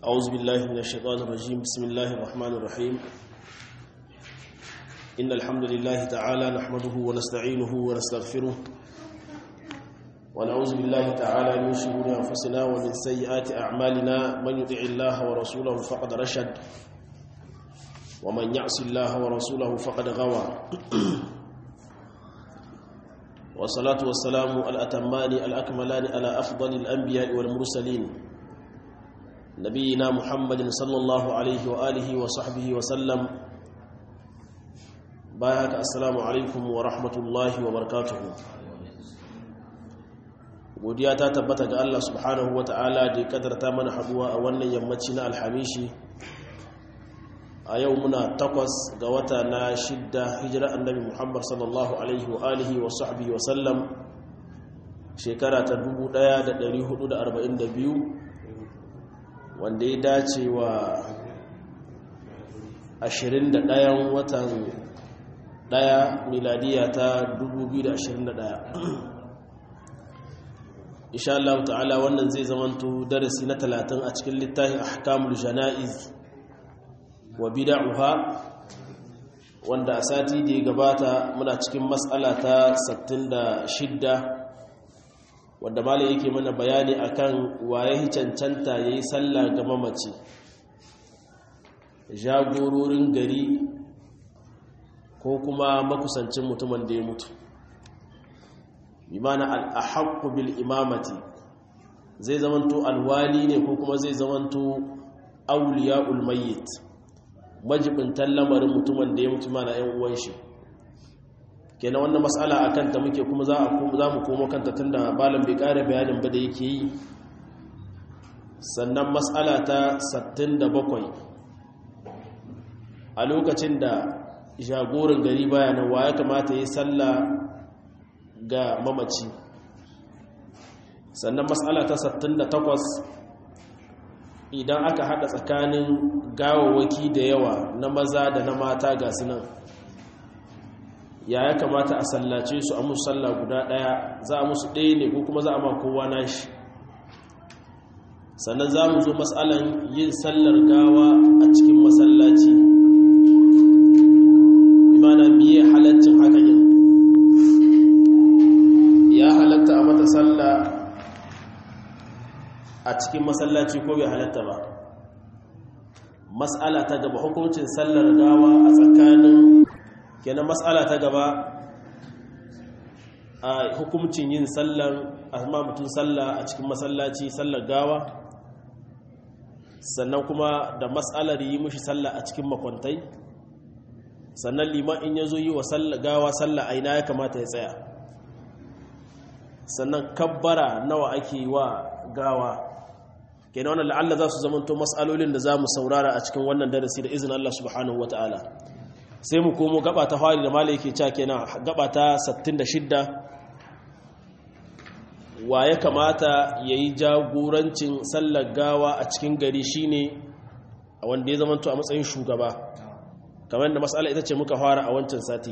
أعوذ بالله من الشيطان الرجيم بسم الله الرحمن الرحيم إن الحمد لله تعالى نحمده ونستعينه ونستغفره ونعوذ بالله تعالى من شرور أنفسنا ومن سيئات أعمالنا من يطع الله ورسوله فقد رشد ومن يعص الله ورسوله فقد غوى والصلاة والسلام الأتمان الأكملان على أفضل الأنبياء والمرسلين نبينا محمد صلى الله عليه وآله وصحبه وسلم بايك السلام عليكم ورحمة الله وبركاته godiya ta tabbata ga Allah subhanahu ta'ala da ya kadarta mana haduwa a wannan yammaci na alhamishi a yau muna takwas ga wata na shidda hijira annabi muhammad sallallahu alaihi wa alihi wa sahbihi wa sallam shekara ta 1442 wanda ya dace wa 21 watan 1 miladiya ta 2021 insha Allah ta'ala wannan zai zamanto darasi na 30 a cikin littafin ahkamul janaiz wa bid'uha wanda a sati da ya gabata muna cikin mas'ala ta 66 wanda malai yake mana bayani akan waye cancanta yayi sallah ga mamaci jagororin gari ko kuma makusancin mutumin da ya mutu bimana al-ahqqu bil imamati zai zamanto alwali ne ko kuma zai zamanto awliyaul mayyit majibintan lamarin mutumin da ya mutu mana ‘yan uwan shi kenan wannan matsala a kanta muke kuma za mu komo kanta tun da balan bai ƙara bayanin ba da yake yi sannan matsala ta 67 a lokacin da jagorin gari bayanan wa ya kamata ya salla ga mamaci sannan matsala ta 68 idan aka hada tsakanin gawawaki da yawa na maza da na mata ga sunan ya ya kamata a sallace su a musu sallah guda daya za a musu ɗaya ne ko kuma za a ma kowa nashi sannan za mu zo matsalan yin sallar gawa a cikin masallaci imana miye halaccin haka yin ya halatta a mata sallah a cikin masallaci ko bai halatta ba mas'ala ta gaba hukuncin sallar gawa a tsakanin kenan mas'ala ta gaba a hukuncin yin sallar amma mutum sallah a cikin masallaci sallar gawa sannan kuma da mas'alar yi mushi sallah a cikin makwantai sannan liman in ya zo yi wa gawa sallah aina ya kamata ya tsaya sannan kabbara nawa ake wa gawa kenan wannan la'alla za su zamanto mas'alolin da za mu saurara a cikin wannan darasi da izinin Allah subhanahu wata'ala sai mu komo gaba ta fari da malai yake cewa kenan gaba ta 66 wa ya kamata yayi jagorancin sallar gawa a cikin gari shine wanda ya zamanto a matsayin shugaba kamar da mas'ala ita ce muka fara a wancan sati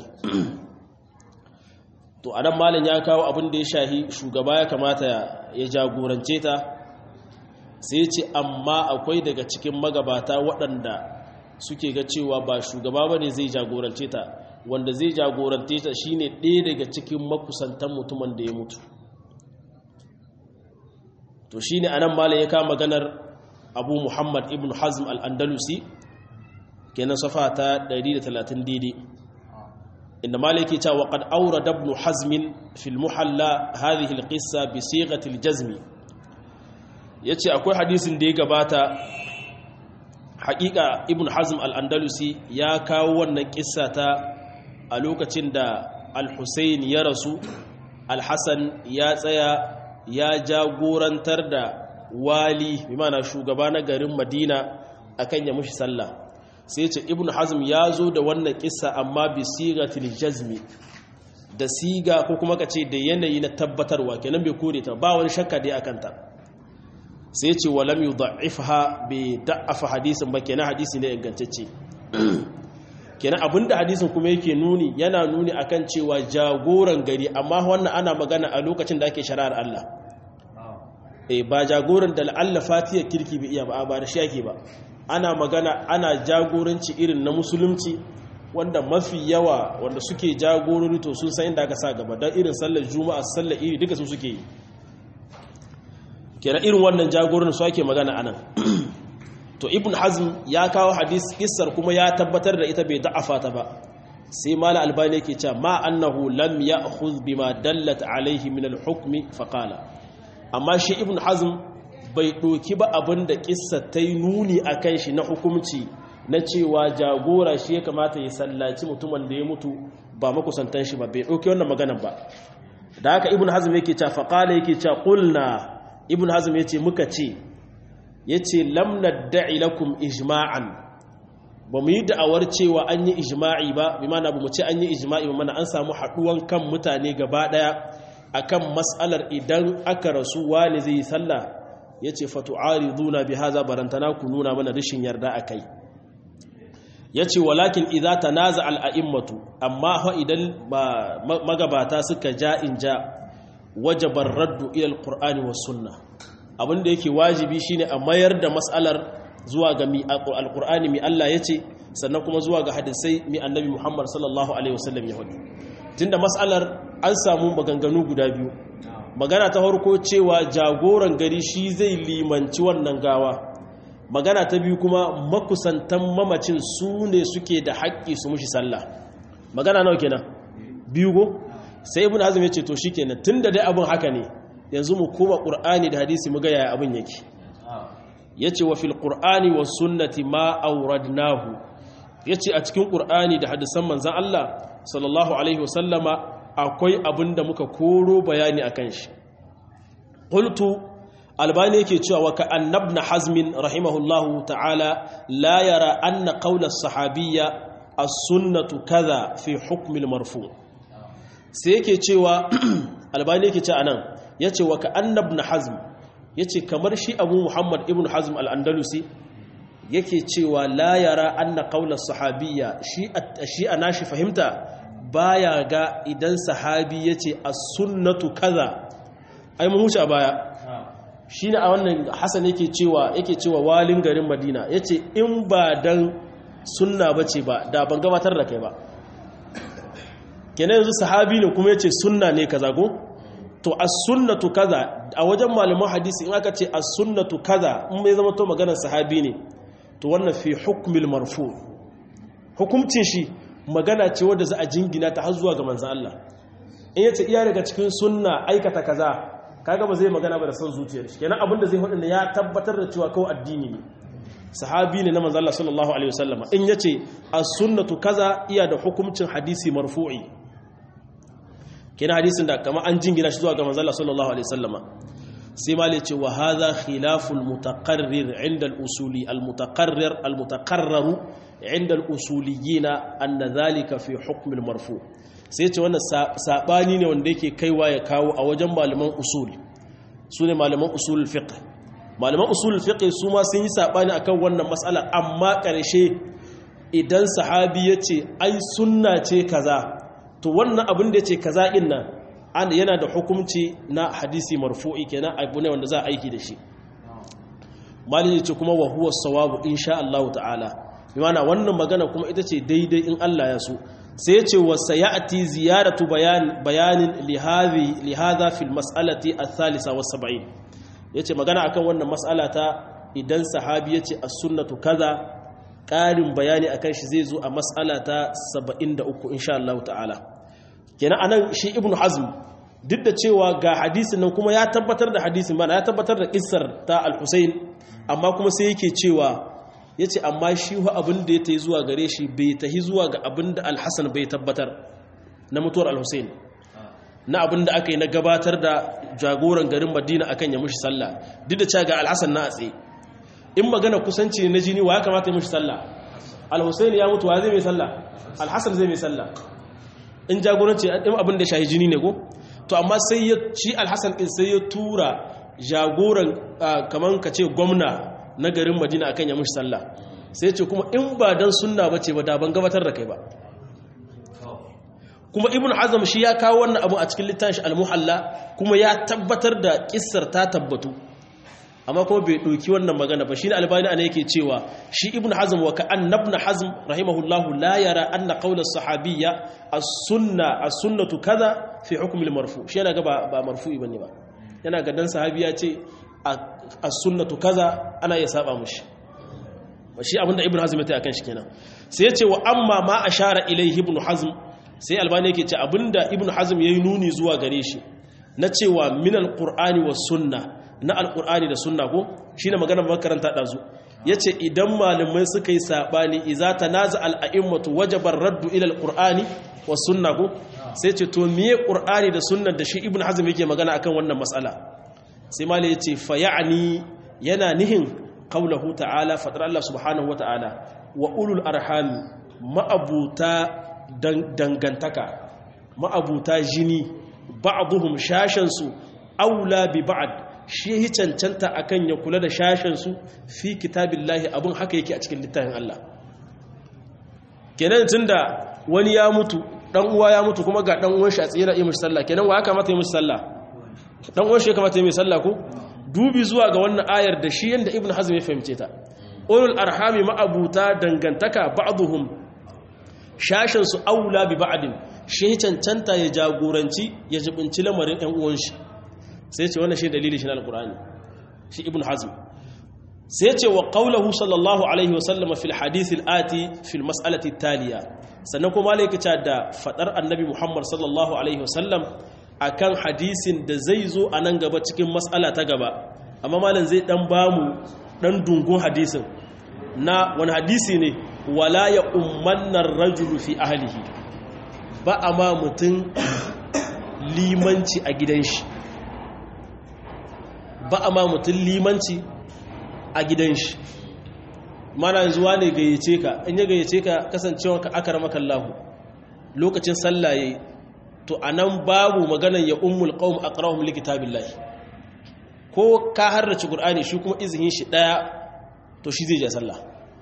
to anan malam ya kawo abin da ya shahi shugaba ya kamata ya jagorance ta sai ce amma akwai daga cikin magabata waɗanda suke ga cewa ba shugaba ba ne zai jagorance ta wanda zai jagorance ta shine ɗaya daga cikin makusantan mutumin da ya mutu to shine anan malam ya kama maganar abu muhammad ibn hazm al-andalusi kenan safa ta 130 daidai inda malam yake cewa qad awrada ibn hazm fi al-muhalla hadhihi al-qissa bi sighati al-jazm ya ce akwai hadisin da ya gabata haƙiƙa ibn hazm al'andalusi ya kawo wannan ƙissa ta a lokacin da al-hussein ya rasu al-hassan ya tsaya ya jagorantar da wali bimana shugaba na garin madina akan ya mushi sallah sai ce ibn hazm ya zo da wannan ƙissa amma bi sigatil jazmi da siga ko kuma ka ce da yanayi na tabbatarwa kenan bai kore ta ba wani shakka dai akan ta sai ce walam yi da'ifha bai da'afa hadisin ba kenan hadisi ne ingantacce kenan abinda hadisin kuma yake nuni yana nuni akan cewa jagoran gari amma wannan ana magana a lokacin da ake shari'ar Allah eh ba jagoran da la'alla fatiya kirki bai iya ba ba da shi yake ba ana magana ana jagoranci irin na musulunci wanda mafi yawa wanda suke jagorori to sun san inda aka sa gaba don irin sallar juma'a sallar iri duka su suke yi kenan irin wannan jagoran su ake magana anan to ibn hazm ya kawo hadis kissar kuma ya tabbatar da ita bai da'afa ta ba sai mala albani yake cewa ma annahu lam ya'khudh bima dallat alaihi min al-hukmi fa qala amma shi ibn hazm bai doki ba abinda kissa ta yi nuni akan shi na hukumci na cewa jagora shi ya kamata ya sallaci mutumin da ya mutu ba makusantan shi ba bai doki wannan maganar ba da haka ibn hazm yake cewa fa qala yake cewa qulna ibn hazm yace muka ce yace lam nad'i lakum ijma'an ba mu yi da'awar cewa an yi ijma'i ba bi mana ba mu ce an yi ijma'i ba mana an samu haɗuwan kan mutane gaba ɗaya akan mas'alar idan aka rasu wani zai yi sallah ya ce fatu'ari zuna bi haza barantana ku nuna mana rashin yarda a kai ya ce walakin idza ta naza al'a'immatu amma ha idan magabata suka ja in ja wajabar raddu ilal qur'ani was sunna abinda yake wajibi shine a mayar da mas'alar zuwa ga mi alqur'ani mi Allah yace sannan kuma zuwa ga hadisai mi annabi Muhammad sallallahu alaihi wasallam ya hudu tunda mas'alar an samu maganganu guda biyu magana ta farko cewa jagoran gari shi zai limanci wannan gawa magana ta biyu kuma makusantan mamacin su ne suke da haƙƙi su mushi sallah magana nawa kenan biyu go sai ibn azum yace to shikenan tunda dai abun haka ne yanzu mu koma qur'ani da hadisi mu ga yaya abun yake yace wa fil qur'ani was sunnati ma awradnahu yace a cikin qur'ani da hadisan manzon Allah sallallahu alaihi wasallama akwai abinda muka koro bayani akan shi qultu albani yake cewa wa ka annabna hazmin rahimahullahu ta'ala la yara anna qawla as-sahabiyya as-sunnatu kaza fi hukm al-marfu sai yake cewa albani yake cewa anan yace wa ka annabna hazm ya ce kamar shi abu muhammad ibn hazm al'andalusi yake cewa la yara anna kaular sahabiya shi a nashi fahimta baya ga idan sahabi ya ce a sunnatu kaza ai mun huce a baya shi ne a wannan hassan yake cewa yake cewa walin garin madina ya ce in ba dan sunna ba ce ba da ban gabatar da kai ba kenan yanzu sahabi ne kuma ya ce sunna ne kaza ko to as-sunnatu kaza a wajen malaman hadisi in aka ce as-sunnatu kaza in mai zama to maganar sahabi ne to wannan fi hukmil marfu hukumcin shi magana ce wadda za a jingina ta har zuwa ga manzon Allah in yace iya daga cikin sunna aikata kaza kaga ba zai magana ba da son zuciyar shi kenan abinda zai hudu ya tabbatar da cewa kawai addini ne sahabi ne na manzon Allah sallallahu alaihi wasallam in yace as-sunnatu kaza iya da hukumcin hadisi marfu'i kina hadisin da kama an jingina shi zuwa ga manzala sallallahu alaihi wasallama sai ma ce wa hadha khilaful mutaqarrir inda al-usuli al-mutaqarrir al-mutaqarrar inda al-usuliyina anna dhalika fi hukm al-marfu sai ce wannan sabani ne wanda yake kaiwa ya kawo a wajen malaman usul sune malaman usul fiqh malaman usul fiqh su ma sun yi sabani akan wannan mas'ala amma karshe idan sahabi yace ai sunna ce kaza to wannan abin da ya ce kaza ɗin nan yana da hukumci na hadisi marfu'i kenan abu ne wanda za a aiki da shi malin ce kuma wa huwa sawabu insha Allah ta'ala bi mana wannan magana kuma ita ce daidai in Allah ya so sai ya ce wa sayati ziyaratu bayan bayanin li hadhi li hadha fil mas'alati ath-thalitha wa 70 yace magana akan wannan mas'ala ta idan sahabi yace as-sunnatu kaza ƙarin bayani akan shi zai zo a mas'ala ta 73 insha Allah ta'ala kenan anan shi ibnu hazm duk da cewa ga hadisin nan kuma ya tabbatar da hadisin bana ya tabbatar da kissar ta al-Husayn amma kuma sai yake cewa yace amma shi hu abin da ya tayi zuwa gare shi bai tahi zuwa ga abin da al-Hasan bai tabbatar na mutuwar al-Husayn na abin da aka yi na gabatar da jagoran garin Madina akan ya mushi sallah duk da cewa ga al-Hasan na atse in magana kusanci ne na jini wa ya kamata ya mushi sallah al-Husayn ya mutu wa zai mai sallah al-Hasan zai mai sallah in jagoranci in abin da shahi jini ne ko to amma sai ya ci alhassan din sai ya tura jagoran kaman ka ce gwamna na garin madina akan ya mushi sallah sai ce kuma in ba dan sunna bace ba da ban gabatar da kai ba kuma ibn azam shi ya kawo wannan abu a cikin littafin al-muhalla kuma ya tabbatar da kissar ta tabbatu amma kuma bai ɗauki wannan magana ba shi ne albani ana yake cewa shi ibn hazm wa ka annabna hazm rahimahullahu la yara anna qawla sahabiyya as-sunna as-sunnatu kaza fi hukm al-marfu shi yana ga ba, ba marfu'i bane ba yana ga dan sahabi ya ce as-sunnatu kaza ana iya saba mushi shi abinda ibn hazm ya ta akan shi kenan sai ya ce wa amma ma ashara ilayhi ibn hazm sai albani yake ce abinda ibn hazm yayi nuni zuwa gare shi na cewa min al-qur'ani was sunna na alkur'ani da sunna ko shine maganar makaranta dazu yace idan malamai suka yi sabani iza tanaza al-a'immatu wajaba raddu ila al-qur'ani was sunna ko sai ce to miye qur'ani da sunnar da shi ibn hazm yake magana akan wannan mas'ala sai malai yace fa ya'ni yana nihin qaulahu ta'ala fadar Allah subhanahu wa ta'ala wa ulul arham ma'abuta dangantaka ma'abuta jini ba'dhum shashansu aula bi ba'd shi yi cancanta akan ya kula da shashensu fi kitabillahi abin haka yake a cikin littafin Allah kenan tunda wani ya mutu dan uwa ya mutu kuma ga dan uwan shi a tsira yi mishi sallah kenan wa ya kamata yi mishi sallah dan uwan shi ya kamata yi mishi sallah ko dubi zuwa ga wannan ayar da shi yanda ibnu hazm ya fahimce ta ulul arhami ma'abuta dangantaka ba'dhum shashin su aula bi ba'din shi cancanta ya jagoranci ya jibinci lamarin ɗan uwan shi sai ce wannan shi dalili shi na alkur'ani shi ibn hazm sai ce wa qawluhu sallallahu alaihi wasallam fil hadith ati fil mas'alati taliya sannan kuma malaika ce da fadar annabi muhammad sallallahu alaihi wasallam akan hadisin da zai zo a nan gaba cikin mas'ala ta gaba amma malam zai dan bamu dan dungun hadisin na wani hadisi ne wala ya ummanna rajulu fi ahlihi ba amma mutum limanci a gidan shi ba a ma mutum limanci a gidan shi mana zuwa ne gayyace ka in ya gayyace ka kasancewa ka aka rama kallahu lokacin sallaye to a nan babu maganan ya ummul qawm aqrahum likitabillahi ko ka harrace qur'ani shi kuma izinin shi daya to shi zai ja sallah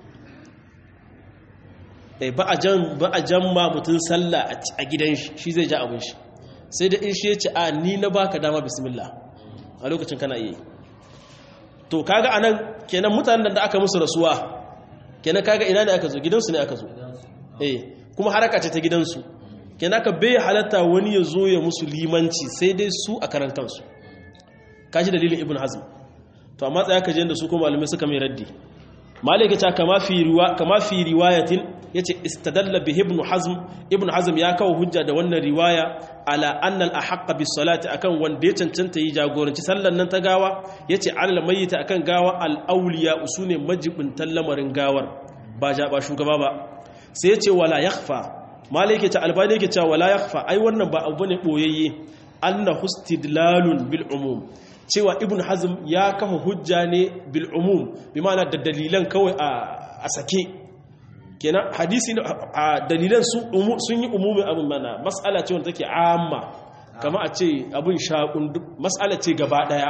eh ba a jan ba a jan ma mutun sallah a gidan shi shi zai ja abin shi sai da in shi ya ce a ni na baka dama bismillah a lokacin kana iya to kaga anan kenan mutanen da aka musu rasuwa kenan kaga ina ne aka zo gidansu ne aka zo eh kuma haraka ce ta gidansu kenan aka bai halatta wani ya zo ya musu limanci sai dai su a karan kansu kaji dalilin ibn hazm to amma tsaya ka je da su kuma malamai suka mai raddi malaka ta kama fi riwa kama fi riwayatin yace istadalla bi ibn hazm ibn hazm ya kawo hujja da wannan riwaya ala anna al ahqqa bis salati akan wanda ya cancanta yi jagoranci sallan nan ta gawa yace al mayyita akan gawa al awliya usune majibin lamarin gawar ba ja ba shugaba ba sai yace wala yakhfa malaka ta albani yake cewa wala yakhfa ai wannan ba abu ne boyayye anna hustidlalun bil umum cewa ibn hazm ya kafa hujja ne bil umum bi ma'ana da dalilan kawai a sake kenan hadisi a dalilan sun yi umumin abin mana mas'ala ce wanda take amma kama a ce abin shaƙun mas'ala ce gaba ɗaya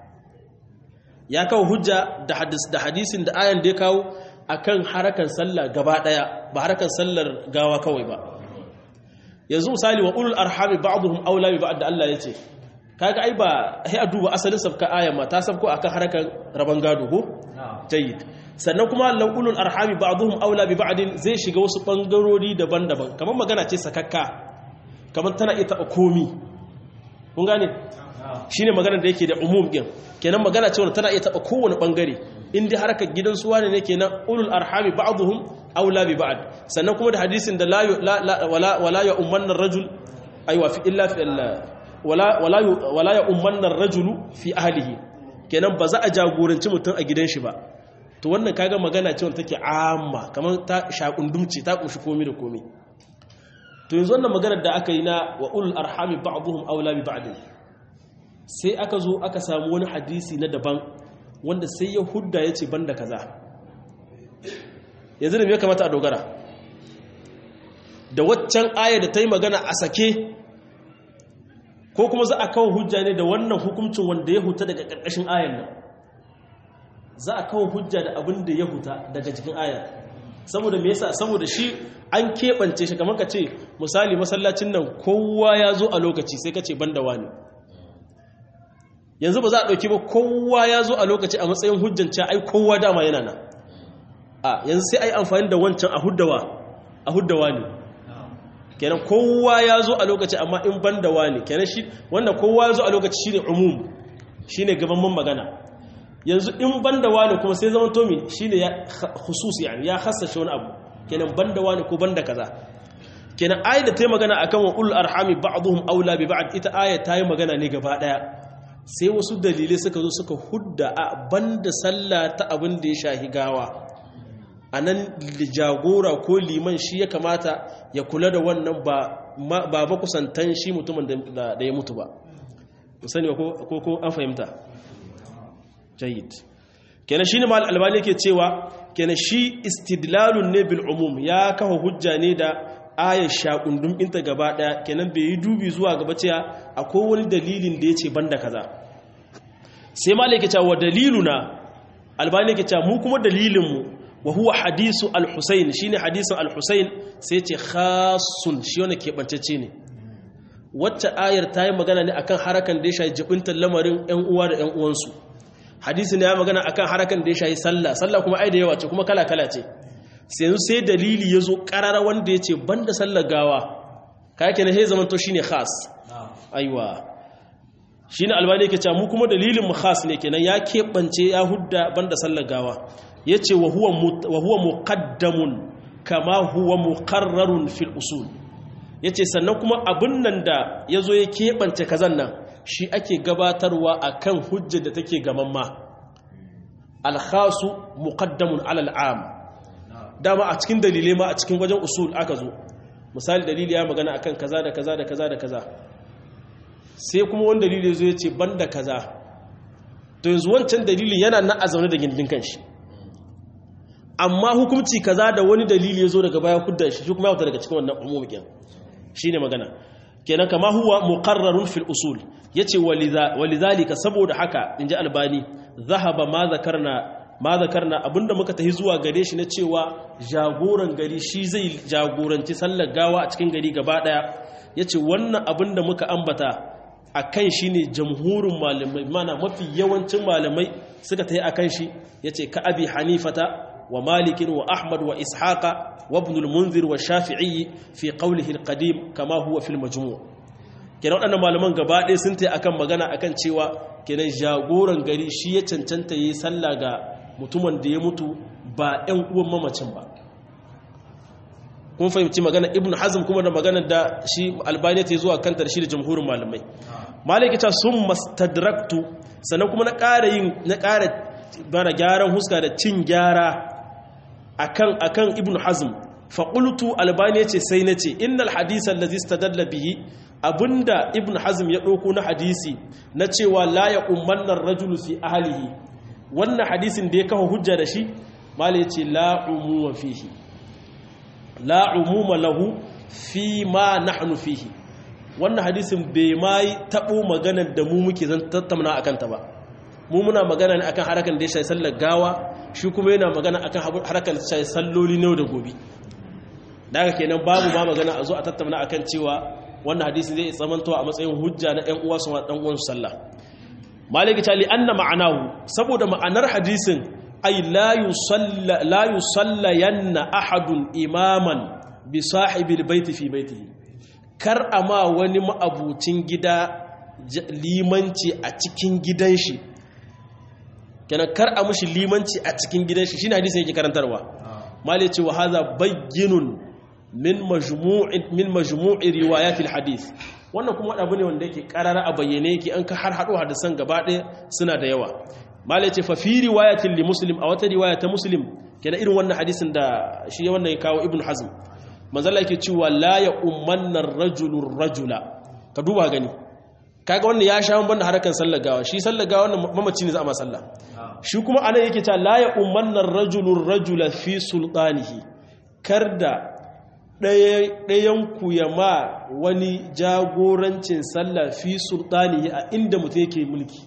ya kawo hujja da hadisin da ayan da ya kawo akan harakan sallah gaba ɗaya ba harakan sallar gawa kawai ba yanzu misali wa ulul arhami ba'dhum aula bi ba'd da Allah yace kaga ai ba sai a duba asalin sabka ayan ma ta sabko akan harakan raban gado ko jayyid sannan kuma laulul arhami ba'dhum aula bi ba'din zai shiga wasu bangarori daban-daban kamar magana ce sakakka kamar tana ita komi kun gane shine magana da yake da umum din kenan magana ce wanda tana iya taba kowane bangare in dai harkar gidan suwa ne kenan ulul arhami ba'dhum aula bi ba'd sannan kuma da hadisin da la wala wala ya ummanna rajul aywa fi illa fi wala wala wala ya ummanna rajulu fi ahlihi kenan ba za a jagoranci mutum a gidan shi ba to wannan kaga magana ce wanda take amma kamar ta shakundumci ta kunshi komai da komai to yanzu wannan maganar da aka yi na wa ulul arhami ba'dhum aula bi ba'd sai aka zo aka samu wani hadisi na daban wanda sai ya hudda yace banda kaza yanzu da me kamata a dogara da waccan aya da ta yi magana a sake ko kuma za a kawo hujja ne da wannan hukuncin wanda ya huta daga ƙarƙashin ayan nan za a kawo hujja da abin da ya huta daga cikin ayan saboda me yasa saboda shi an keɓance shi kamar ka ce misali masallacin nan kowa ya zo a lokaci sai ka ce ban da wani yanzu ba za a ɗauki ba kowa ya zo a lokaci a matsayin hujjanci ai kowa dama yana nan a yanzu sai ai amfani da wancan a huddawa a huddawa ne kenan kowa ya zo a lokaci amma in ban da wani kenan shi wanda kowa ya zo a lokaci shine umum shine gaban magana yanzu in ban da wani kuma sai zama tomi shine ya khusus yani ya hassashe wani abu kenan ban da wani ko ban da kaza kenan ayat da ta yi magana akan wa ul arhami ba'dhum aula bi ba'd ita ayat ta yi magana ne gaba daya sai wasu dalilai suka zo suka hudda a banda sallah ta abin da ya shahi gawa a nan jagora ko liman shi ya kamata ya kula da wannan ba makusantan shi mutumin da ya mutu ba musani ko ko an fahimta jayid kenan shi ne ma albani ke cewa kenan shi istidlalun ne bil umum ya kafa hujja ne da ayar shakundun ɗinta gaba ɗaya kenan bai yi dubi zuwa gaba cewa akwai wani dalilin da ya ce banda kaza sai ma ke cewa daliluna albani ke cewa mu kuma dalilinmu wa huwa hadisu al-husayn shine hadisin al-husayn sai ce khasun shi wanda keɓantacce ne wacce ayar ta yi magana ne akan harakan da ya shayi jibintar lamarin ƴan uwa da ƴan uwansu hadisi ne ya magana akan harakan da ya shayi sallah sallah kuma ai da yawa ce kuma kala kala ce sai yanzu sai dalili ya zo ƙarara wanda ya ce banda sallar gawa ka yake na he zaman to shine khas aiwa shine albani yake cewa mu kuma dalilin mu khas ne kenan ya keɓance ya hudda banda sallar gawa ya ce wa huwa muqaddamun kama huwa muqarrarun fil usul ya ce sannan kuma abin nan da ya zo ya keɓance kazan nan shi ake gabatarwa a kan hujjar da take gaman ma alhasu muqaddamun alal am dama a cikin dalilai ma a cikin wajen usul aka zo misali dalili ya magana akan kaza da kaza da kaza da kaza sai kuma wani dalili zo ya ce banda kaza to yanzu wancan dalilin yana na a zaune da gindin kanshi amma hukunci kaza da wani dalili ya zo daga baya kudda shi shi kuma ya fita daga cikin wannan umumin shine magana kenan kama huwa muqarrarun fil usul yace walidhalika saboda haka inji albani zahaba ma zakarna ma zakarna abinda muka tahi zuwa gare shi na cewa jagoran gari shi zai jagoranci sallar gawa a cikin gari gaba daya yace wannan abinda muka ambata akan shi ne jamhurin malamai mana mafi yawancin malamai suka tahi akan shi yace ka abi hanifata wa malikin wa ahmad wa ishaqa wa ibn al-munzir wa shafi'i fi qawlihi al-qadim kama huwa fil majmu' kenan waɗannan malaman gaba ɗaya sun tayi akan magana akan cewa kenan jagoran gari shi ya cancanta yi sallah ga mutumin da ya mutu ba ɗan uwan mamacin ba kun fahimci magana ibn hazm kuma da magana da shi albani ta zuwa kanta da shi da jamhurin malamai malaki ta sun mastadraktu sannan kuma na ƙara yin na ƙara bana gyaran huska da cin gyara akan akan ibn hazm fa qultu albani yace sai nace innal hadith allazi istadalla bihi abinda ibn hazm ya dauko na hadisi na cewa la ya ummanna ar-rajulu fi ahlihi wannan hadisin da ya kafa hujja da shi mala yace la umuma fihi la umuma lahu fi ma nahnu fihi wannan hadisin bai mai tabo maganar da mu muke zan tattauna akan ta ba mu muna magana ne akan harakan da ya shafi sallar gawa shi kuma yana magana akan harakan da shafi salloli ne da gobe daga kenan babu ma magana a zo a tattauna akan cewa wannan hadisi zai tsamantowa a matsayin hujja na ɗan uwa su ma ɗan uwan sallah maliki ta li anna ma'anahu saboda ma'anar hadisin ay la yusalla la yusallayanna ahadun imaman bi sahibi albayti fi baytihi kar ama wani ma'abucin gida limanci a cikin gidan shi kenan kar a mushi limanci a cikin gidan shi shine hadisin yake karantarwa mali ce wa hadha bayyinun min majmu'i min majmu'i riwayatil hadith wannan kuma abu ne wanda yake karara a bayyane yake an ka har hado hadisan gaba ɗaya suna da yawa mali ce fa fi riwayatil li muslim a wata riwaya ta muslim kenan irin wannan hadisin da shi wannan ya kawo ibnu hazm manzala yake cewa la ya ummanna ar-rajulu rajula ka duba gani kaga wannan ya sha banda harakan sallar gawa shi sallar gawa wannan mamaci ne za a ma sallah shi kuma anan yake ta la ya umannar rajulun rajula fi sultanihi kar da ɗayan ku ya ma wani jagorancin sallah fi sultanihi a inda mutum yake mulki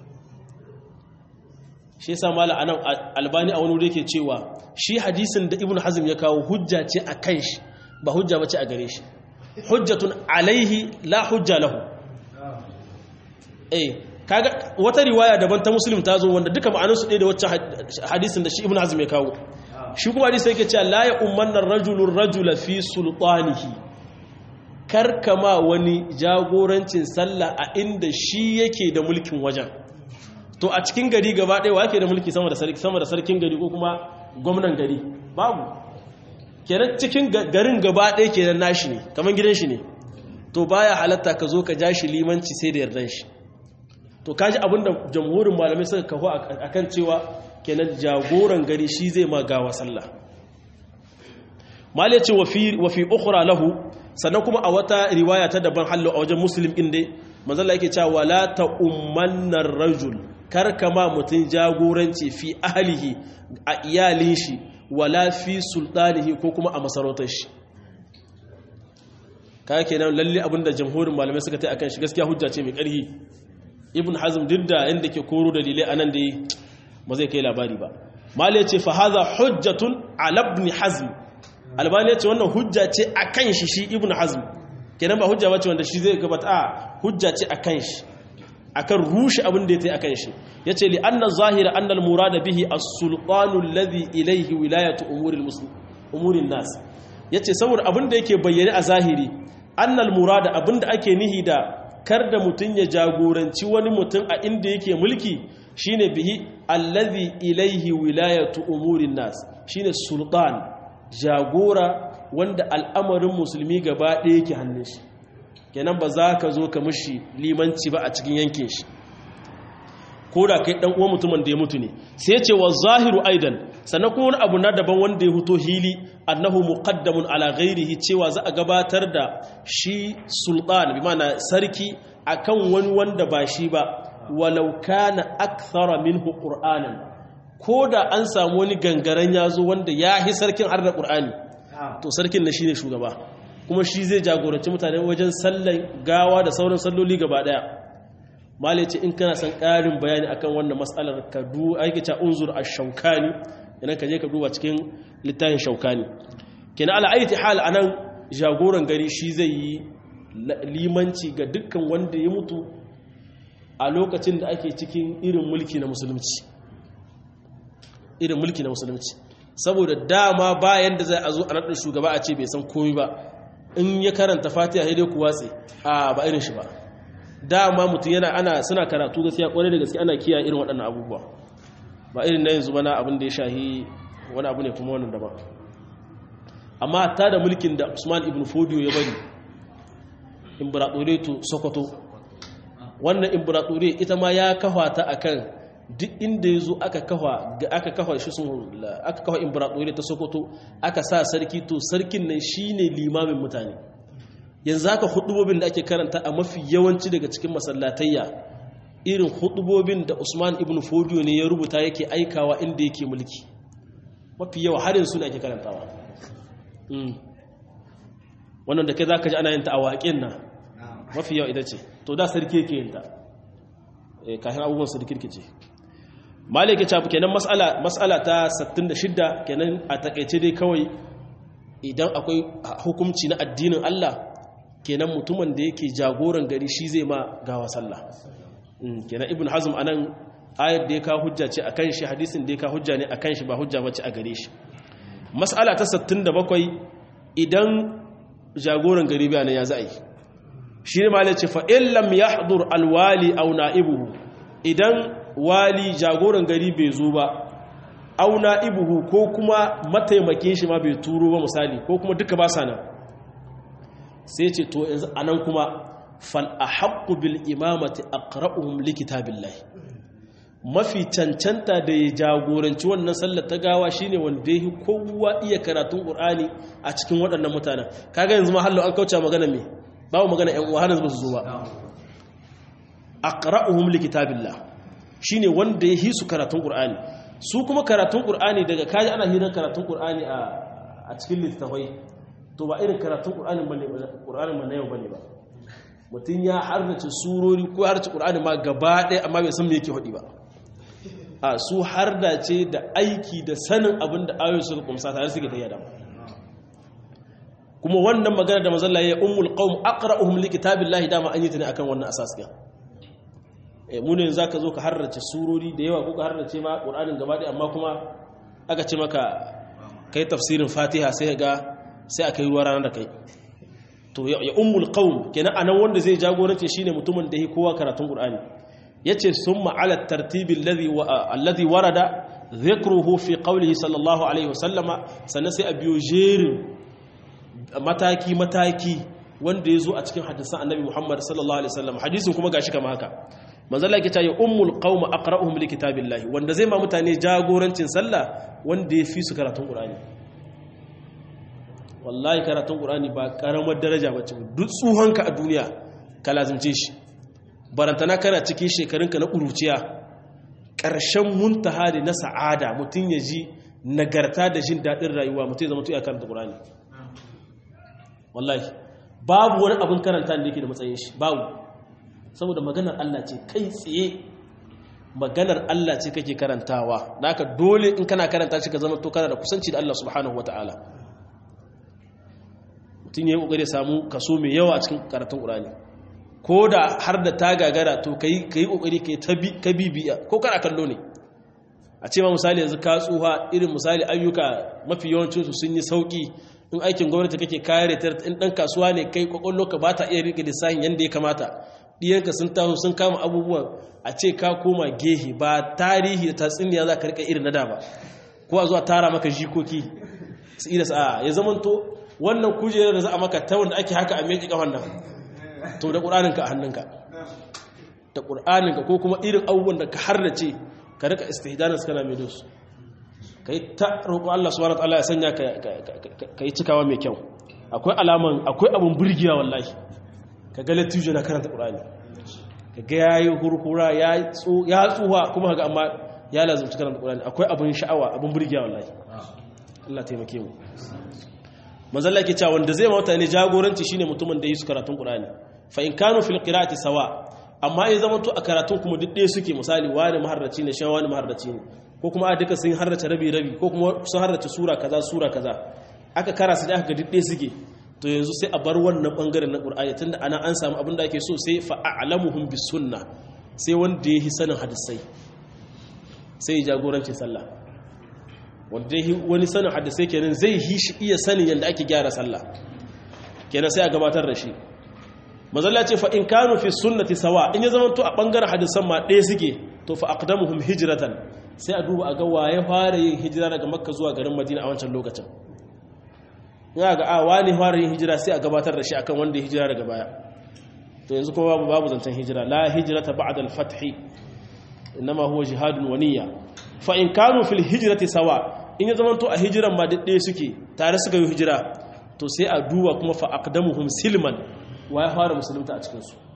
shi yasa mala anan albani a wani wuri yake cewa shi hadisin da ibnu hazm ya kawo hujja ce a kan shi ba hujja bace a gare shi hujjatun alaihi la hujja lahu eh kaga wata riwaya daban ta muslim ta zo wanda duka ma'anarsu ɗaya da wacce hadisin da shi ibn hazm ya kawo shi kuma hadisi yake cewa la ya ummanna rajulun rajula fi sultanihi karkama wani jagorancin sallah a inda shi yake da mulkin wajen to a cikin gari gaba ɗaya wake da mulki sama da sarki sama da sarkin gari ko kuma gwamnan gari babu kenan cikin garin gaba ɗaya kenan nashi ne kamar gidan shi ne to baya halatta ka zo ka ja shi limanci sai da yardan shi to kaji abinda jamhurin malamai suka kawo akan cewa kenan jagoran gari shi zai ma gawa sallah mal yace wa fi wa fi ukhra lahu sannan kuma a wata riwaya ta daban hallo a wajen muslim din dai manzo Allah yake cewa wala ta ummanna rajul kar kama mutun jagoranci fi ahlihi a iyalin shi wala fi sultanihi ko kuma a masarautar shi kaya kenan lalle abinda jamhurin malamai suka ta akan shi gaskiya hujja ce mai ƙarfi ibn hazm duk da inda ke koro dalilai anan da ba zai kai labari ba mali ce fa hadha hujjatun ala ibn hazm albani ce wannan hujja ce akan shi shi ibn hazm kenan ba hujja bace wanda shi zai gabata a hujja ce akan shi akan rushe abin da ya tayi akan shi yace li anna zahira anna al murada bihi as-sultanu alladhi ilayhi wilayatu umuri al-muslim umuri nas yace saboda abin da yake bayyane a zahiri anna al murada abin da ake nihi da kar da mutum ya jagoranci wani mutum a inda yake mulki shine bihi allazi ilaihi wilayatu umurin nas shine sultan jagora wanda al'amarin musulmi gaba ɗaya yake hannun shi kenan ba za ka zo ka mushi limanci ba a cikin yankin shi ko da kai dan uwan mutumin da ya mutu ne sai ce wa zahiru aidan sannan kuma wani abu na daban wanda ya huto hili annahu muqaddamun ala ghairihi cewa za a gabatar da shi sultan bi ma'ana sarki akan wani wanda ba shi ba walau kana akthara minhu qur'anan ko da an samu wani gangaren yazo wanda ya hi sarkin har da qur'ani to sarkin na shine shugaba kuma shi zai jagoranci mutane wajen sallan gawa da sauran salloli gaba daya mali ce in kana son ƙarin bayani akan wannan matsalar ka du aikata unzur ash-shawkani idan ka je ka duba cikin littafin shaukani kenan ala aiti hal anan jagoran gari shi zai yi limanci ga dukkan wanda ya mutu a lokacin da ake cikin irin mulki na musulunci irin mulki na musulunci saboda dama bayan da zai a zo a naɗin shugaba a ce bai san komi ba in ya karanta fatiha sai dai ku watse a ba irin shi ba dama mutum yana ana suna karatu gaskiya kwarai da gaskiya ana kiyaye irin waɗannan abubuwa ba irin na yanzu bana abin da ya shahi wani abu ne kuma wannan daban amma ta da mulkin da usman ibn fodiyo ya bari imbiratoriya sokoto wannan imbiratoriya ita ma ya kafa ta akan duk inda ya zo aka kafa aka kafa shi sun aka kafa imbiratoriya ta sokoto aka sa sarki to sarkin nan shine limamin mutane yanzu haka hudubobin da ake karanta a mafi yawanci daga cikin masallatayya irin hudubobin da Usman ibn Fodiyo ne ya rubuta yake aikawa inda yake mulki mafi yawa harin suna ake karantawa wannan da kai za ka ji ana yin ta a waƙin nan mafi yawa ita ce to da sarki yake yin ta kafin abubuwan su rikirkice maliki cafi kenan mas'ala ta 66 kenan a takaice dai kawai idan akwai hukumci na addinin Allah kenan mutumin da yake jagoran gari shi zai ma gawa sallah kenan ibn hazm anan ayar da ya kawo hujja ce akan shi hadisin da ya kawo hujja ne akan shi ba hujja bace a gare shi mas'ala ta 67 idan jagoran gari bayanan ya za'a yi shi ne malai ce fa in lam yahdur alwali aw na'ibuhu idan wali jagoran gari bai zo ba aw na'ibuhu ko kuma mataimakin shi ma bai turo ba misali ko kuma duka ba sa nan sai ce to yanzu anan kuma fal ahaqqu bil imamati aqra'uhum li kitabillahi mafi cancanta da ya jagoranci wannan sallar ta gawa shine wanda yi kowa iya karatun qur'ani a cikin waɗannan mutanen kaga yanzu ma hallo an kauce magana me babu magana ƴan uwa hanan ba su zo ba aqra'uhum li kitabillah shine wanda ya hisu karatun qur'ani su kuma karatun qur'ani daga kaji ana hirar karatun qur'ani a a cikin littafai to ba irin karatun qur'ani bane qur'ani man yau bane ba mutun ya harnace surori ko harce qur'ani ma gaba ɗaya amma bai san me yake hodi ba a su harda ce da aiki da sanin abin da ayoyi suka kumsa tare suke ta yada kuma wannan magana da mazalla ya ummul qaum aqra'uhum li kitabillahi dama an yi ta ne akan wannan asas din mu ne za ka zo ka harrace surori da yawa ko ka harrace ma ƙur'anin gaba ɗaya amma kuma aka ce maka kai tafsirin fatiha sai ga sai aka yi ruwa ranar da kai to ya ummul qaum kenan anan wanda zai jagorance shine mutumin da yi kowa karatun qur'ani yace summa ala tartibi alladhi alladhi warada dhikruhu fi qawlihi sallallahu alaihi wasallama sannan sai a biyo jerin mataki mataki wanda yazo a cikin hadisan annabi Muhammad sallallahu alaihi wasallam hadisin kuma gashi kama haka manzo Allah yake ta ya ummul qaum aqra'uhum li kitabillahi wanda zai ma mutane jagorancin sallah wanda ya fi su karatun qur'ani wallahi karatun ƙur'ani ba ƙaramar daraja ba ce duk tsuhonka a duniya ka lazimce shi barantana kana cikin shekarunka na ƙuruciya ƙarshen muntaha ne na sa'ada mutum ya ji nagarta da jin daɗin rayuwa mutum ya zama tuya karanta ƙur'ani wallahi babu wani abin karanta da yake da matsayin shi babu saboda maganar Allah ce kai tsaye maganar Allah ce kake karantawa da haka dole in kana karanta shi ka zama to kana da kusanci da Allah subhanahu wataala mutum ya yi ƙoƙari samu kaso mai yawa a cikin karatun ƙurani ko da har da ta gagara to ka yi ƙoƙari ka bibiya ko kana kallo ne a ce ma misali yanzu ka tsuha irin misali ayyuka mafi yawancinsu sun yi sauƙi in aikin gwamnati kake kare ta in ɗan kasuwa ne kai ƙwaƙwallo ka ba ta iya riƙe lissafin yadda ya kamata ɗiyanka sun taso sun kama abubuwan a ce ka koma gehe ba tarihi da tatsuniya za ka riƙa irin na da ba ko a zuwa tara maka jikoki su ida sa'a ya zamanto wannan kujerar da za a maka ta wanda ake haka a meƙi ƙafan nan to da ƙur'aninka a hannunka da ƙur'aninka ko kuma irin abubuwan da ka harrace ka rika istihdanin kana mai dosu ka yi ta roƙo Allah subhanahu wa ya sanya ka yi cikawa mai kyau akwai alaman akwai abin burgiya wallahi ka ga latijo na karanta ƙur'ani ka ga ya yi hurhura ya tsuha kuma ga amma ya lazumci karanta ƙur'ani akwai abin sha'awa abin burgiya wallahi Allah taimake mu manzalla ke cewa wanda zai mawata ne jagoranci shine mutumin da yi su karatun Qur'ani fa in kanu fil qira'ati sawa amma in zama to a karatun kuma duk ɗaya suke misali wani maharraci ne shan wani maharraci ne ko kuma a duka sun harrace rabi rabi ko kuma sun harrace sura kaza sura kaza aka kara su da aka ga duk ɗaya suke to yanzu sai a bar wannan bangaren na Qur'ani tunda ana an samu abin da ake so sai fa a'lamuhum bis sunna sai wanda ya yi sanin hadisai sai jagorancin sallah wanda wani sanin hadisai kenan zai yi shi iya sanin yadda ake gyara sallah kenan sai a gabatar da shi mazalla ce fa in kanu fi sunnati sawa in ya zama to a bangaren hadisan ma ɗaya suke to fa aqdamuhum hijratan sai a duba a ga waye fara yin hijira daga makka zuwa garin madina a wancan lokacin in ga a wani fara yin hijira sai a gabatar da shi akan wanda ya hijira daga baya to yanzu kuma babu babu zancen hijira la hijrata ba'da al-fath inma huwa jihadun wa niyya fa in kanu fil hijrati sawa in ya zamanto a hijiran ma ɗaya suke tare suka yi hijira to sai a duba kuma fa aqdamuhum silman wa ya fara musulunta a cikin su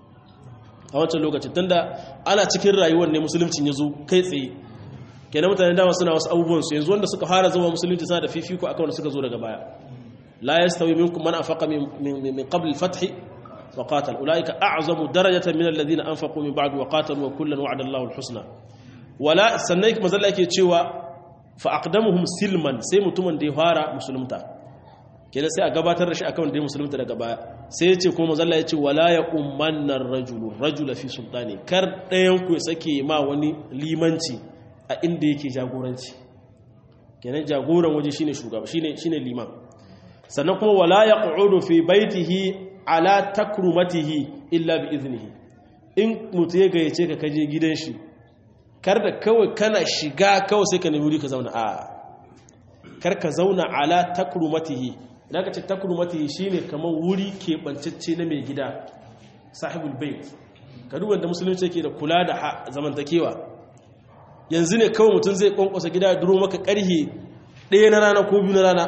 a wancan lokacin tunda ana cikin rayuwar ne musuluncin ya zo kai tsaye kenan mutane dama suna wasu abubuwan su yanzu wanda suka fara zama musulunci suna da fifiko akan wanda suka zo daga baya la yastawi minkum man anfaqa min min qabl al-fath wa qatal ulaika a'zamu darajatan min alladhina anfaqu min ba'd wa qatalu wa kullan wa'ada Allahu al-husna wala sannan mazalla yake cewa fa aqdamuhum silman sai mutumin da ya fara musulunta kenan sai a gabatar da shi akan da ya musulunta daga baya sai ya ce kuma mazalla ya ce wala ya ummanna rajulu rajula fi sultani kar ɗayan ku ya sake ma wani limanci a inda yake jagoranci kenan jagoran waje shine shugaba shine shine liman sannan kuma wala yaqudu fi baitihi ala takrumatihi illa bi iznihi in mutu ya gayyace ka kaje gidan shi kar da kawai kana shiga kawai sai ka nemi wuri ka zauna a kar ka zauna ala takrumatihi idan ka ce takrumatihi shine kamar wuri keɓancacce na mai gida sahibul bait ka duba da musulunci yake da kula da zamantakewa yanzu ne kawai mutum zai kwankwasa gida ya duro maka karhe ɗaya na rana ko biyu na rana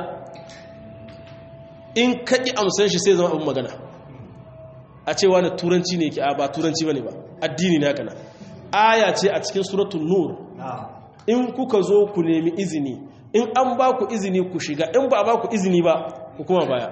in ka ƙi amsan shi sai zama abin magana a cewa na turanci ne ke a ba turanci ba ne ba addini na kana aya ce a cikin suratun nur in kuka zo ku nemi izini in an ba ku izini ku shiga in ba ba ku izini ba ku kuma baya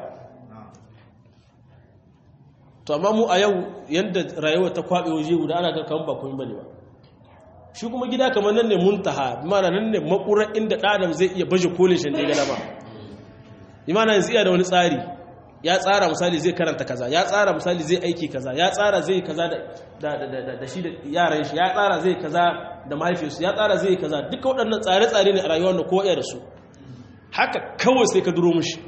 to amma mu a yau yadda rayuwa ta kwaɓe waje guda ana ga kan ba kun bane ba shi kuma gida kamar nan ne muntaha mana nan ne makurar inda ɗadam zai iya baje kolin shan da ya gada ba imana yanzu iya da wani tsari ya tsara misali zai karanta kaza ya tsara misali zai aiki kaza ya tsara zai kaza da shi da yaran shi ya tsara zai kaza da mahaifiyarsu ya tsara zai kaza duka waɗannan tsare-tsare ne a rayuwar da kowa da su haka kawai sai ka duro mushi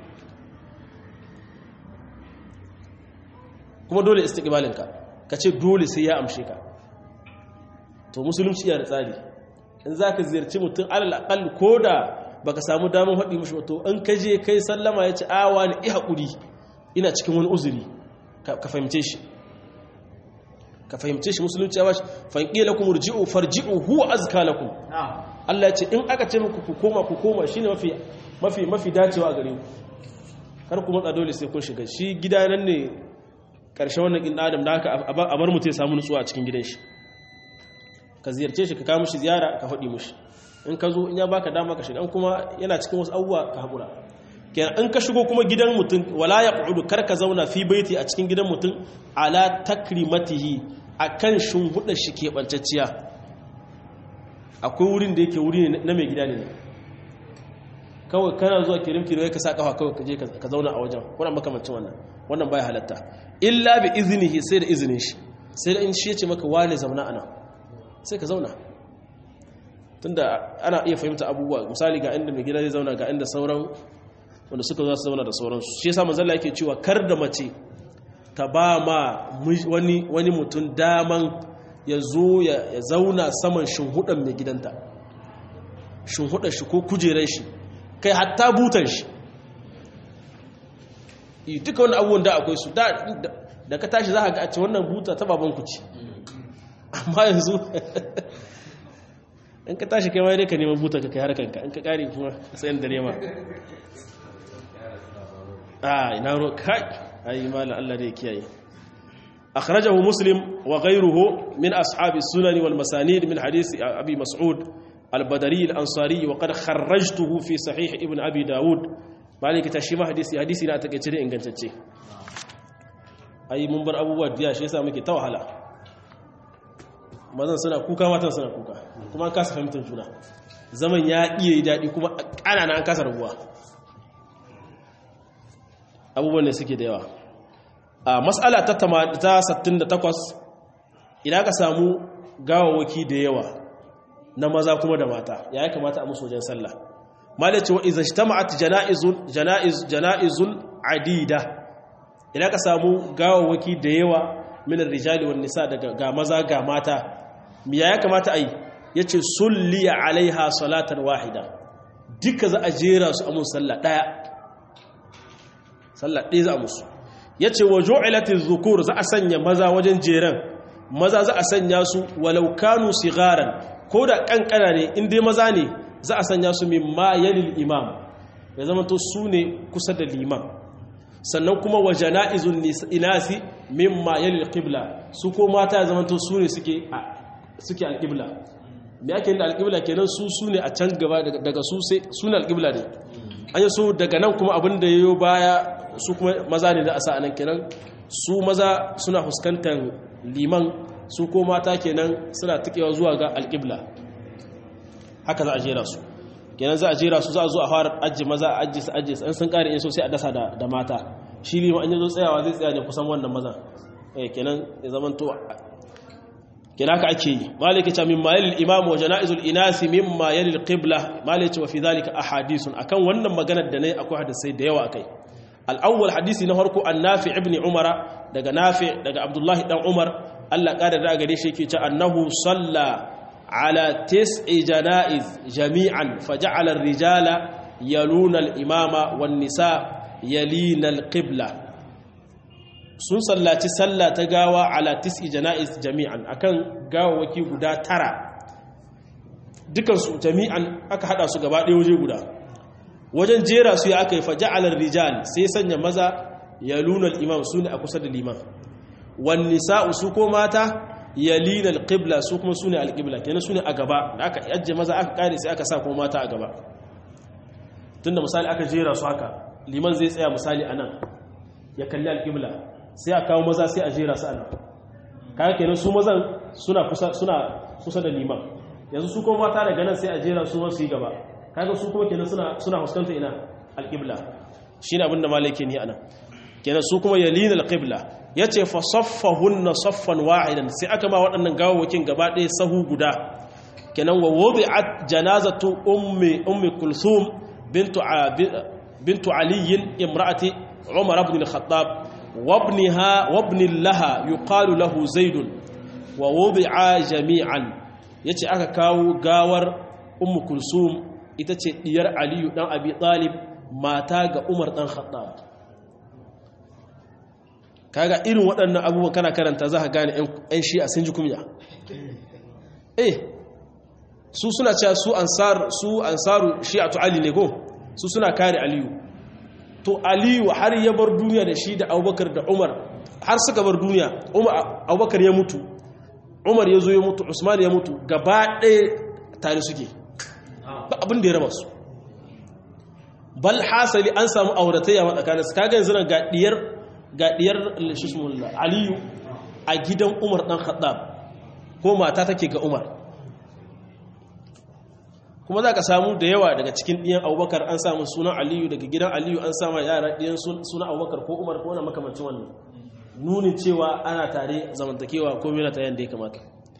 kuma dole istiqbalinka ka ce dole sai ya amshe ka to musulunci yana da tsari in za ka ziyarci mutum alal aqal ko da baka samu damar haɗi mushi wato in ka je kai sallama ya ci awa ne i haƙuri ina cikin wani uzuri ka fahimce shi ka fahimce shi musulunci ya bashi fanƙi lakum urji'u farji'u huwa azka lakum Allah ya ce in aka ce muku ku koma ku koma shine mafi mafi mafi dacewa a gare ku kar ku matsa dole sai kun shiga shi gida nan ne karshe wannan kin adam da haka a bar mutum ya samu nutsuwa a cikin gidan shi ka ziyarce shi ka kawo mishi ziyara ka faɗi mishi in ka zo in ya baka dama ka shiga in kuma yana cikin wasu abubuwa ka haƙura kenan in ka shigo kuma gidan mutum wala ya ƙudu kar ka zauna fi baiti a cikin gidan mutum ala takrimatihi akan shimfiɗar shi keɓantacciya akwai wurin da yake wuri na mai gida ne kawai kana zuwa kirim kirim ka sa kafa kawai ka je ka zauna a wajen wannan makamancin wannan wannan baya halatta illa bi iznihi sai da izinin shi sai da in shi ya ce maka wane zauna ana sai ka zauna tunda ana iya fahimta abubuwa misali ga inda mai gida zai zauna ga inda sauran wanda suka za su zauna da sauransu shi yasa manzalla yake cewa kar da mace ta ba ma wani wani mutum daman ya zo ya zauna saman shinhudan mai gidanta shinhudan shi ko kujeran shi kai hatta butan shi duka wani abubuwan da akwai su da ka tashi za ka ga a ce wannan buta ta babanku ce amma yanzu in ka tashi kai dai ka neman buta ka kai harkanka in ka kare kuma sayan da nema a ina ro kai ayi malam Allah da ya kiyaye akhrajahu muslim wa ghayruhu min ashabi sunan wal masanid min hadith abi mas'ud al-badri al-ansari wa qad kharrajtuhu fi sahih ibn abi daud maliki tashima hadisi hadisi na take cire ingantacce ayi mun bar abubuwa diya shi yasa muke ta wahala mazan suna kuka matan suna kuka kuma an kasa fahimtar juna zaman ya iya yi daɗi kuma ƙanana an kasa rabuwa abubuwan da suke da yawa a matsala ta 68 idan ka samu gawawaki da yawa na maza kuma da mata ya yi kamata a musu wajen sallah malace wa izan shi ta ma'at jana'izun adida idan ka samu gawawaki da yawa minar rijali wa nisa daga ga maza ga mata miya ya kamata a yi ya ce sulliya alaiha salatan wahida duka za a jera su amun sallah ɗaya sallah ɗaya za a musu ya ce wa jo'ilatin zukur za a sanya maza wajen jeren maza za a sanya su walau kanu sigaran ko da ƙanƙana ne inda maza ne za a sanya su min ma yalil imam ya zama to su ne kusa da liman sannan kuma wa jana'izun inasi mimma yalil qibla su ko mata ya zama to su ne suke suke alqibla me yake da alqibla kenan su su ne a can gaba daga su sai su ne alqibla ne an yi so daga nan kuma abin da yayo baya su kuma maza ne da asa anan kenan su maza suna fuskantar liman su ko mata kenan suna tikewa zuwa ga alqibla haka za a jera su kenan za a jera su za a zo a fara ajiye maza a ajiye su ajiye su an sun kare in so sai a dasa da mata shi ne an yi zo tsayawa zai tsaya ne kusan wannan maza eh kenan ya zaman to kenan haka ake yi maliki ta min mayalil imam wa janaizul inasi mimma yalil qibla maliki wa fi dhalika ahadithun akan wannan maganar da nayi akwai hadisai da yawa akai al-awwal hadisi na farko an-nafi ibn umara daga nafi daga abdullahi dan umar Allah kada da gare shi yake ce annahu salla على تسع جنائز جميعا فجعل الرجال يلون الإمام والنساء يلين القبلة sun sallaci sallah ta gawa ala tis'i jana'iz jami'an akan gawawaki guda tara dukansu jami'an aka hada su gaba ɗaya waje guda wajen jera su ya aka yi faja'alar rijal sai sanya maza ya lunar imam su ne a kusa da liman wani nisa'u su ko mata yalina alqibla su kuma sune alqibla kenan sune a gaba da aka yajje maza aka kare sai aka sa kuma mata a gaba tunda misali aka jera su haka liman zai tsaya misali anan ya kalli alqibla sai a kawo maza sai a jera su anan kaga kenan su mazan suna kusa suna kusa da liman yanzu su kuma mata daga nan sai a jera su su yi gaba kaga su kuma kenan suna suna fuskanta ina alqibla shine abinda malai ke ni anan kenan su kuma yalina alqibla yace fa saffahunna saffan wahidan sai aka ma waɗannan gawawakin gaba ɗaya sahu guda kenan wa wudi'at janazatu ummi ummi kulthum bintu bintu ali imra'ati umar ibn al-khattab wa ibnaha wa ibn laha yuqalu lahu zaid wa wudi'a jami'an yace aka kawo gawar ummu kulsum ita ce diyar aliyu dan abi talib mata ga umar dan khattab kaga irin waɗannan abubuwan kana karanta za ka gane 'yan shi'a sun ji kumya eh su suna cewa su ansar su ansaru shi'atu ali ne ko su suna kare aliyu to aliyu har ya bar duniya da shi da abubakar da umar har suka bar duniya abubakar ya mutu umar ya zo ya mutu usman ya mutu gaba ɗaya tare suke ba abin da ya raba su bal hasali an samu auratayya matsakanin su kaga yanzu ga diyar ga diyar aliyu a gidan umar dan khattab ko mata take ga umar kuma za ka samu da yawa daga cikin ɗiyan abubakar an samu sunan aliyu daga gidan aliyu an sama yara ɗiyan sunan abubakar ko umar ko wani makamancin wannan nuni cewa ana tare zamantakewa ko mena ta yadda ya kamata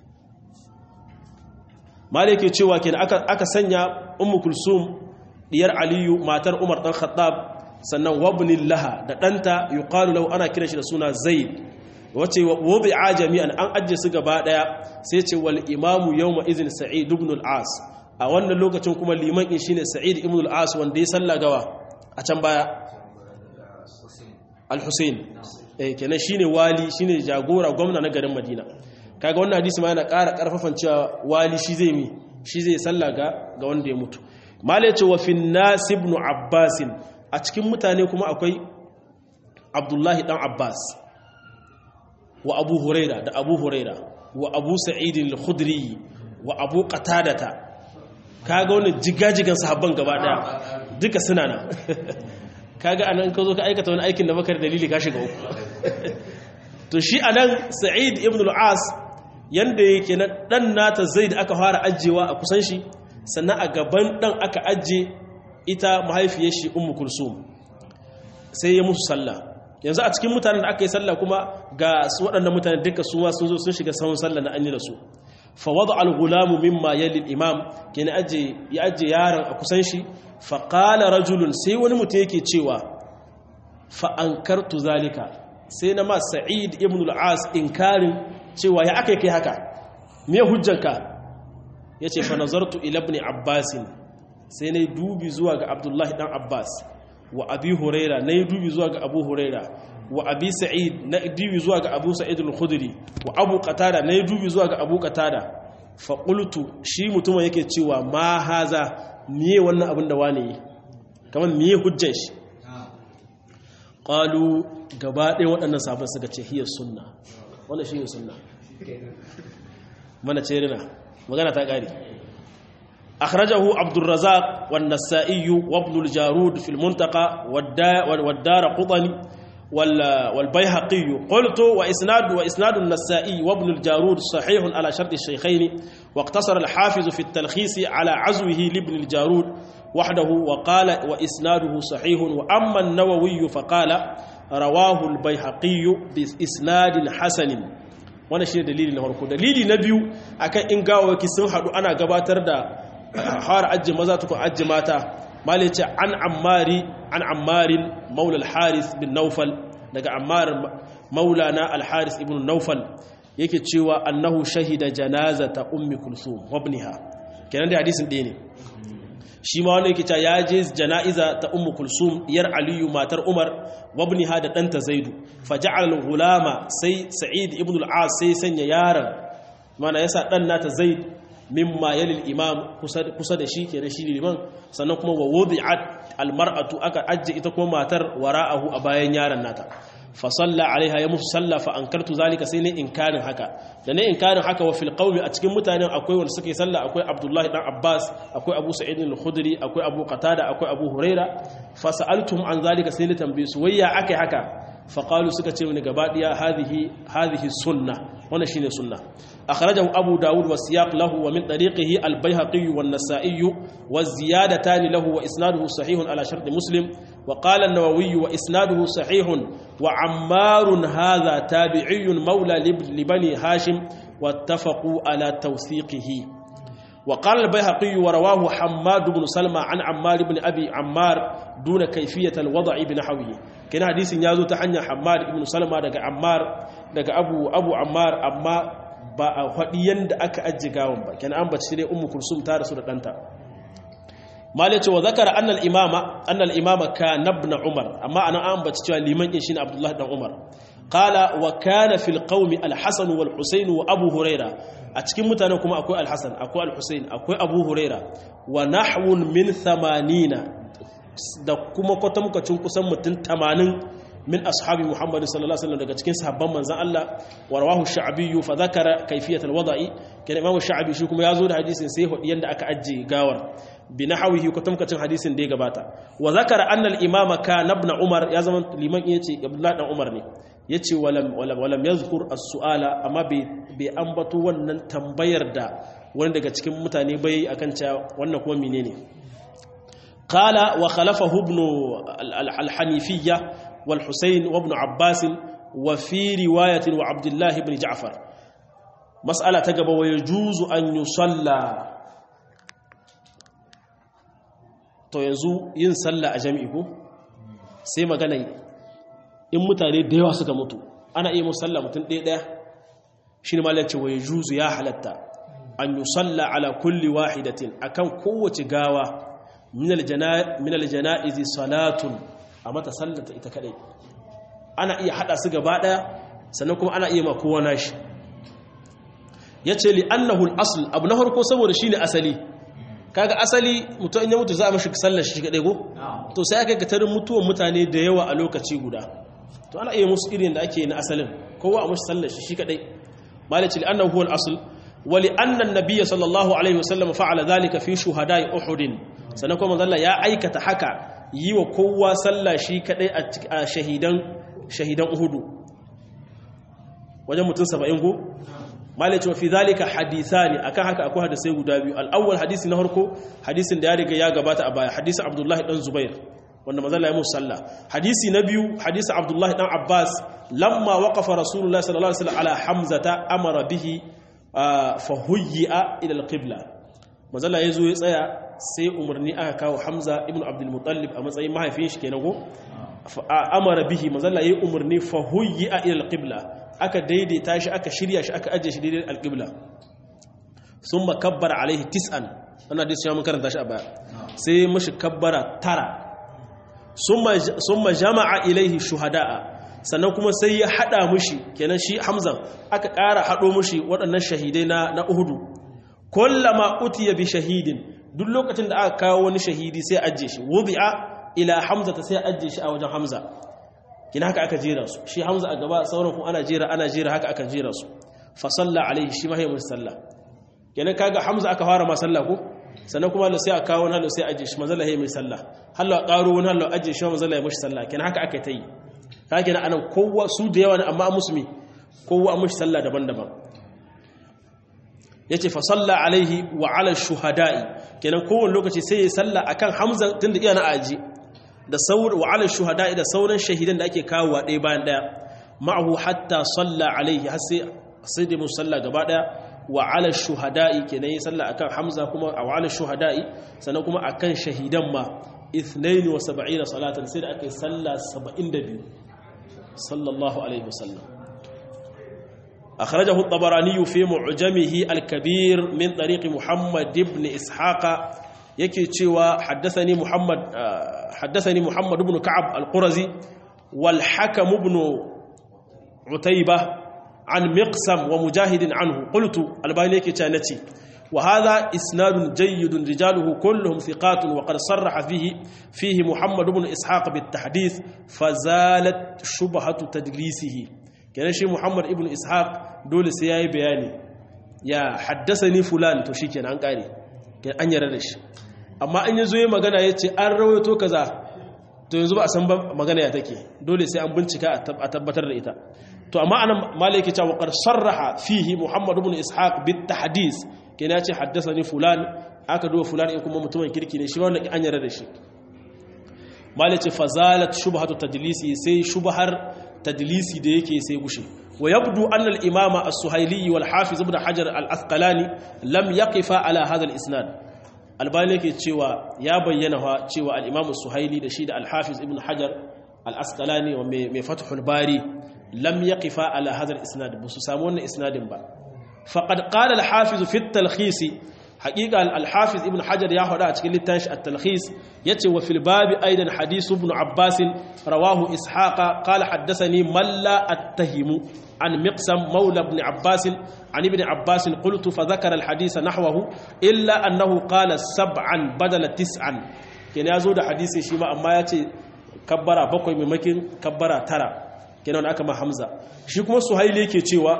malai ke cewa ke aka sanya ummu kulsum diyar aliyu matar umar dan khattab sannan wabnin laha da ɗanta yuqalu lahu ana kiran shi da suna zaid wace wubi'a jami'an an ajje su gaba daya sai ce wal imamu yawma idhin sa'id ibn al-as a wannan lokacin kuma liman in shine sa'id ibn al-as wanda ya salla gawa a can baya al-husayn eh kenan shine wali shine jagora gwamna na garin madina kaga wannan hadisi ma yana ƙara ƙarfafan cewa wali shi zai mi shi zai salla ga ga wanda ya mutu mala yace wa fin nas ibn abbas a cikin mutane kuma akwai abdullahi dan abbas wa abu huraira da abu huraira wa abu sa'id al-khudri wa abu qatadata kaga wannan jigajigan sahabban gaba daya duka suna nan kaga anan ka zo ka aikata wani aikin da bakar dalili ka shiga uku to shi anan sa'id ibn al-as yanda yake na dan nata zaid aka fara ajjewa a kusan shi sannan a gaban dan aka ajje ita mahaifiyar shi ummu kulsum sai ya musu sallah yanzu a cikin mutanen da aka yi sallah kuma ga waɗannan mutanen duka su ma sun zo sun shiga sahun sallah na an yi da su fa wada al-gulamu mimma yali al-imam kenan aje ya aje yaron a kusan shi fa qala rajulun sai wani mutum yake cewa fa ankartu zalika sai na ma sa'id ibn al-as inkarin cewa ya aka kai haka me hujjanka yace fa nazartu ila ibn abbas sai nayi dubi zuwa ga abdullahi dan abbas wa abi huraira nayi dubi zuwa ga abu huraira wa abi sa'id na dubi zuwa ga abu sa'id al-khudri wa abu qatada nayi dubi zuwa ga abu qatada fa qultu shi mutumin yake cewa ma haza miye wannan abin da wane yi kamar miye hujjan shi qalu gaba ɗaya waɗannan sabon suka ce hiyar sunna wannan shi ne sunna mana ce rina magana ta ƙari akhrajahu abdurrazzaq wan nasa'i wa ibn al-jarud fi al-muntaqa wad-dar qutni wal bayhaqi qultu wa isnad wa isnad an-nasa'i wa ibn al-jarud sahih ala shart ash-shaykhayn wa iqtasara al-hafiz fi at-talkhis ala azwihi li ibn al-jarud وحده وقال وإسناده صحيح وأما النووي فقال رواه البيهقي بإسناد حسن wannan shine dalili na farko dalili na biyu akan in gawawaki sun hadu ana gabatar da har ajji maza tukun ajji mata mali ce an ammari an ammarin maula al-haris bin naufal daga ammar maulana al-haris ibn naufal yake cewa annahu shahida janazata ummi kulsum wa ibniha kenan da hadisin ɗaya ne shi ma wanda yake cewa ya je jana'iza ta ummu kulsum diyar aliyu matar umar wabniha da ɗanta zaidu faja'al gulama sai sa'id ibn al-as sai sanya yaron mana yasa ɗan nata zaid mimma yalil imam kusa da shi kenan shi liman sannan kuma wa wudi'at al-mar'atu aka ajje ita kuma matar wara'ahu a bayan yaron nata fa salla alaiha ya musu salla fa ankartu zalika sai ne inkarin haka da ne inkarin haka wa fil qawmi a cikin mutanen akwai wanda suke salla akwai abdullahi dan abbas akwai abu sa'id al-khudri akwai abu qatada akwai abu huraira fa sa'altum an zalika sai ne tambaye su wayya akai haka faqalu suka ce mini gaba daya hadhihi hadhihi sunna wannan shine sunna akhrajahu abu daud wa siyaq lahu wa min tariqihi al-baihaqi wa an-nasa'i wa ziyadatan lahu wa isnaduhu sahihun ala shart muslim wa qala an-nawawi wa isnaduhu sahihun wa ammar hadha tabi'iyyun mawla li bani hashim wattafaqu ala tawthiqihi وقال البيهقي ورواه حماد بن سلمى عن عمار بن أبي عمار دون كيفية الوضع بنحوه كان حديث يازو تحنى حماد بن سلمى دقى عمار دقى أبو, أبو عمار أما ba a faɗiyan da aka ajiye gawon ba kenan an bace dai ummu kulsum ta rasu da ɗanta mali ce wa zakara annal imama annal imama ka nabna umar amma ana an bace cewa liman din shine abdullahi dan umar qala wa kana fil qaumi al hasan wal husayn wa abu huraira a cikin mutanen kuma akwai al hasan akwai al husayn akwai abu huraira wa nahwun min 80 da kuma kwatamkacin kusan mutum 80 من أصحاب محمد صلى الله عليه وسلم daga cikin sahabban manzon Allah wa rawahu ash-sha'bi fa dhakara kayfiyat al-wada'i kan imam ash-sha'bi shi kuma yazo da hadisin sai hudi yanda aka ajje gawar bi nahwihi ko tamkacin hadisin da ya gabata wa dhakara anna al-imam kana ibn umar ya zama liman yace abdullah dan umar ne yace walam walam walam yazkur as-su'ala amma bai ambato wannan tambayar da wani daga cikin mutane bai akan cewa wannan kuma menene qala wa khalafahu ibn al-hanifiyya والحسين وابن عباس وفي رواية وعبد الله بن جعفر مسألة تقب ويجوز أن يصلى to yanzu yin sallah a jami'i ko sai magana in mutane da yawa suka mutu ana iya musalla mutum ɗaya ɗaya shi ne malar cewa ya juzu ya halatta an yi salla ala kulli wahidatin akan kowace gawa minal jana'izi salatun a mata sallata ita kadai ana iya hada su gaba daya sannan kuma ana iya makowa nashi yace li annahu al-asl abu na farko saboda shine asali kaga asali mutum in ya mutu za a mashi sallar shi kadai go to sai aka katarin mutuwan mutane da yawa a lokaci guda to ana iya musu irin da ake na asalin kowa a mashi sallar shi shi kadai malaci li annahu al-asl wa li anna an-nabiy sallallahu alaihi wasallam fa'ala dhalika fi shuhada'i uhud sannan kuma manzo ya aikata haka yi wa kowa sallah shi kadai a shahidan shahidan uhudu wajen mutum saba'in go malaci wa fi zalika hadithani akan haka akwai hadisai guda biyu al-awwal hadisi na farko hadisin da ya riga ya gabata a baya hadisin abdullahi dan zubair wanda mazalla ya musu sallah hadisi na biyu hadisin abdullahi dan abbas lamma waqafa rasulullahi sallallahu alaihi wasallam ala hamzata amara bihi fa huyya ila al-qibla mazalla yazo ya tsaya sai umarni aka kawo hamza ibn abdul muttalib a matsayin mahaifin shi kenan go amara bihi mazalla yayi umarni fa huyya ila al-qibla aka daidaita shi aka shirya shi aka ajiye shi daidai al-qibla thumma kabbara alaihi tis'an wannan hadisi ya mun karanta shi a baya sai mashi kabbara tara summa jama'a ilaihi shuhada'a sannan kuma sai ya hada mushi kenan shi hamzan aka ƙara hado mushi waɗannan shahidai na na uhudu kullama utiya bi shahidin duk lokacin da aka kawo wani shahidi sai ajiye shi wudi'a ila hamza ta sai ajiye shi a wajen hamza kina haka aka jera su shi hamza a gaba sauran kuma ana jera ana jera haka aka jera su fa salla alaihi shi ma musu sallah kenan kaga hamza aka fara ma sallah ko sannan kuma Allah sai a kawo wani Allah sai ajiye shi manzo Allah mai sallah Allah ƙaro wani Allah ajiye shi manzo Allah ya mishi sallah kenan haka aka yi ka kenan anan kowa su da yawa ne amma musulmi kowa an mishi sallah daban-daban yace fa salla alaihi wa ala shuhada'i kenan kowane lokaci sai ya salla akan Hamza tunda iya na aji da sauran wa ala shuhada'i da sauran shahidan da ake kawowa ɗaya bayan ɗaya ma'ahu hatta salla alaihi har sai sai da musalla gaba ɗaya wa ala shuhada'i kenan ya salla akan Hamza kuma wa ala shuhada'i sannan kuma akan shahidan ma 72 salatan sai da aka yi salla 72 sallallahu alaihi wasallam أخرجه الطبراني في معجمه الكبير من طريق محمد بن إسحاق يكي تشوى حدثني محمد حدثني محمد بن كعب القرزي والحكم بن عتيبة عن مقسم ومجاهد عنه قلت الباني يكي تانتي وهذا إسناد جيد رجاله كلهم ثقات وقد صرح فيه فيه محمد بن إسحاق بالتحديث فزالت شبهة تدليسه kenan shi Muhammad ibn Ishaq dole sai yayi bayani ya haddasa ni fulan to shikenan an kare an yarda da shi amma an yazo yayi magana yace an rawaito kaza to yanzu ba a san ba magana ya take dole sai an bincika a tabbatar da ita to amma anan malaki ta wa sarraha fihi muhammad ibn ishaq bit tahdis kenan ya ce haddathani fulan aka duba fulan in kuma mutumin kirki ne shi wannan an yarda da shi malaci fazalat shubhatu tadlisi sai shubhar tadlisi da yake sai gushe wa yabdu anna al-imama as-suhaili wal hafiz ibn hajar al-asqalani lam yaqifa ala hadha al-isnad albani yake cewa ya bayyana wa cewa al-imam as-suhaili da shi da al-hafiz ibn hajar al-asqalani wa mai fathul bari lam yaqifa ala hadha al-isnad busu samu wannan isnadin ba faqad qala al-hafiz fi at-talkhis haqiqa al-hafiz ibn hajar ya hada a cikin littafin at-talkhis yace wa fil babi aidan hadith ibn abbas rawahu ishaqa qala haddathani man la attahimu عن مقسم مولى ابن عباس عن ابن عباس قلت فذكر الحديث نحوه إلا أنه قال سبعا بدل تسعا كان يزود حديث شيما أما يأتي كبرا بقوي ممكن كبرا ترى كان هناك ما حمزة شكما سهيلي كي تيوا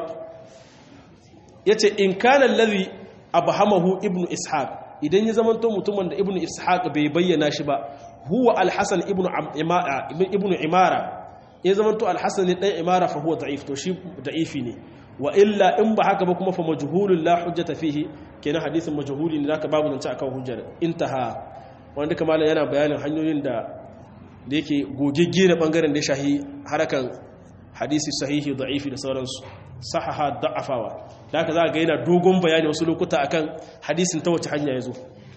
يأتي إن كان الذي أبهمه ابن إسحاق idan ya zamanto mutumin da ibnu ishaq bai bayyana shi ba huwa al-hasan ibnu ibnu imara ya zama to alhassan ne dan imara fa huwa da'if to shi da'ifi ne wa illa in ba haka ba kuma fa majhulun la hujjata fihi kenan hadisin majhuli ne zaka babu zance akan hujjar intaha wanda kamar yana bayanin hanyoyin da da yake gogegge da bangaren da ya shahi harakan hadisi sahihi da'ifi da sauransu sahaha da'afawa da haka za ga yana dogon bayani wasu lokuta akan hadisin ta wace hanya yazo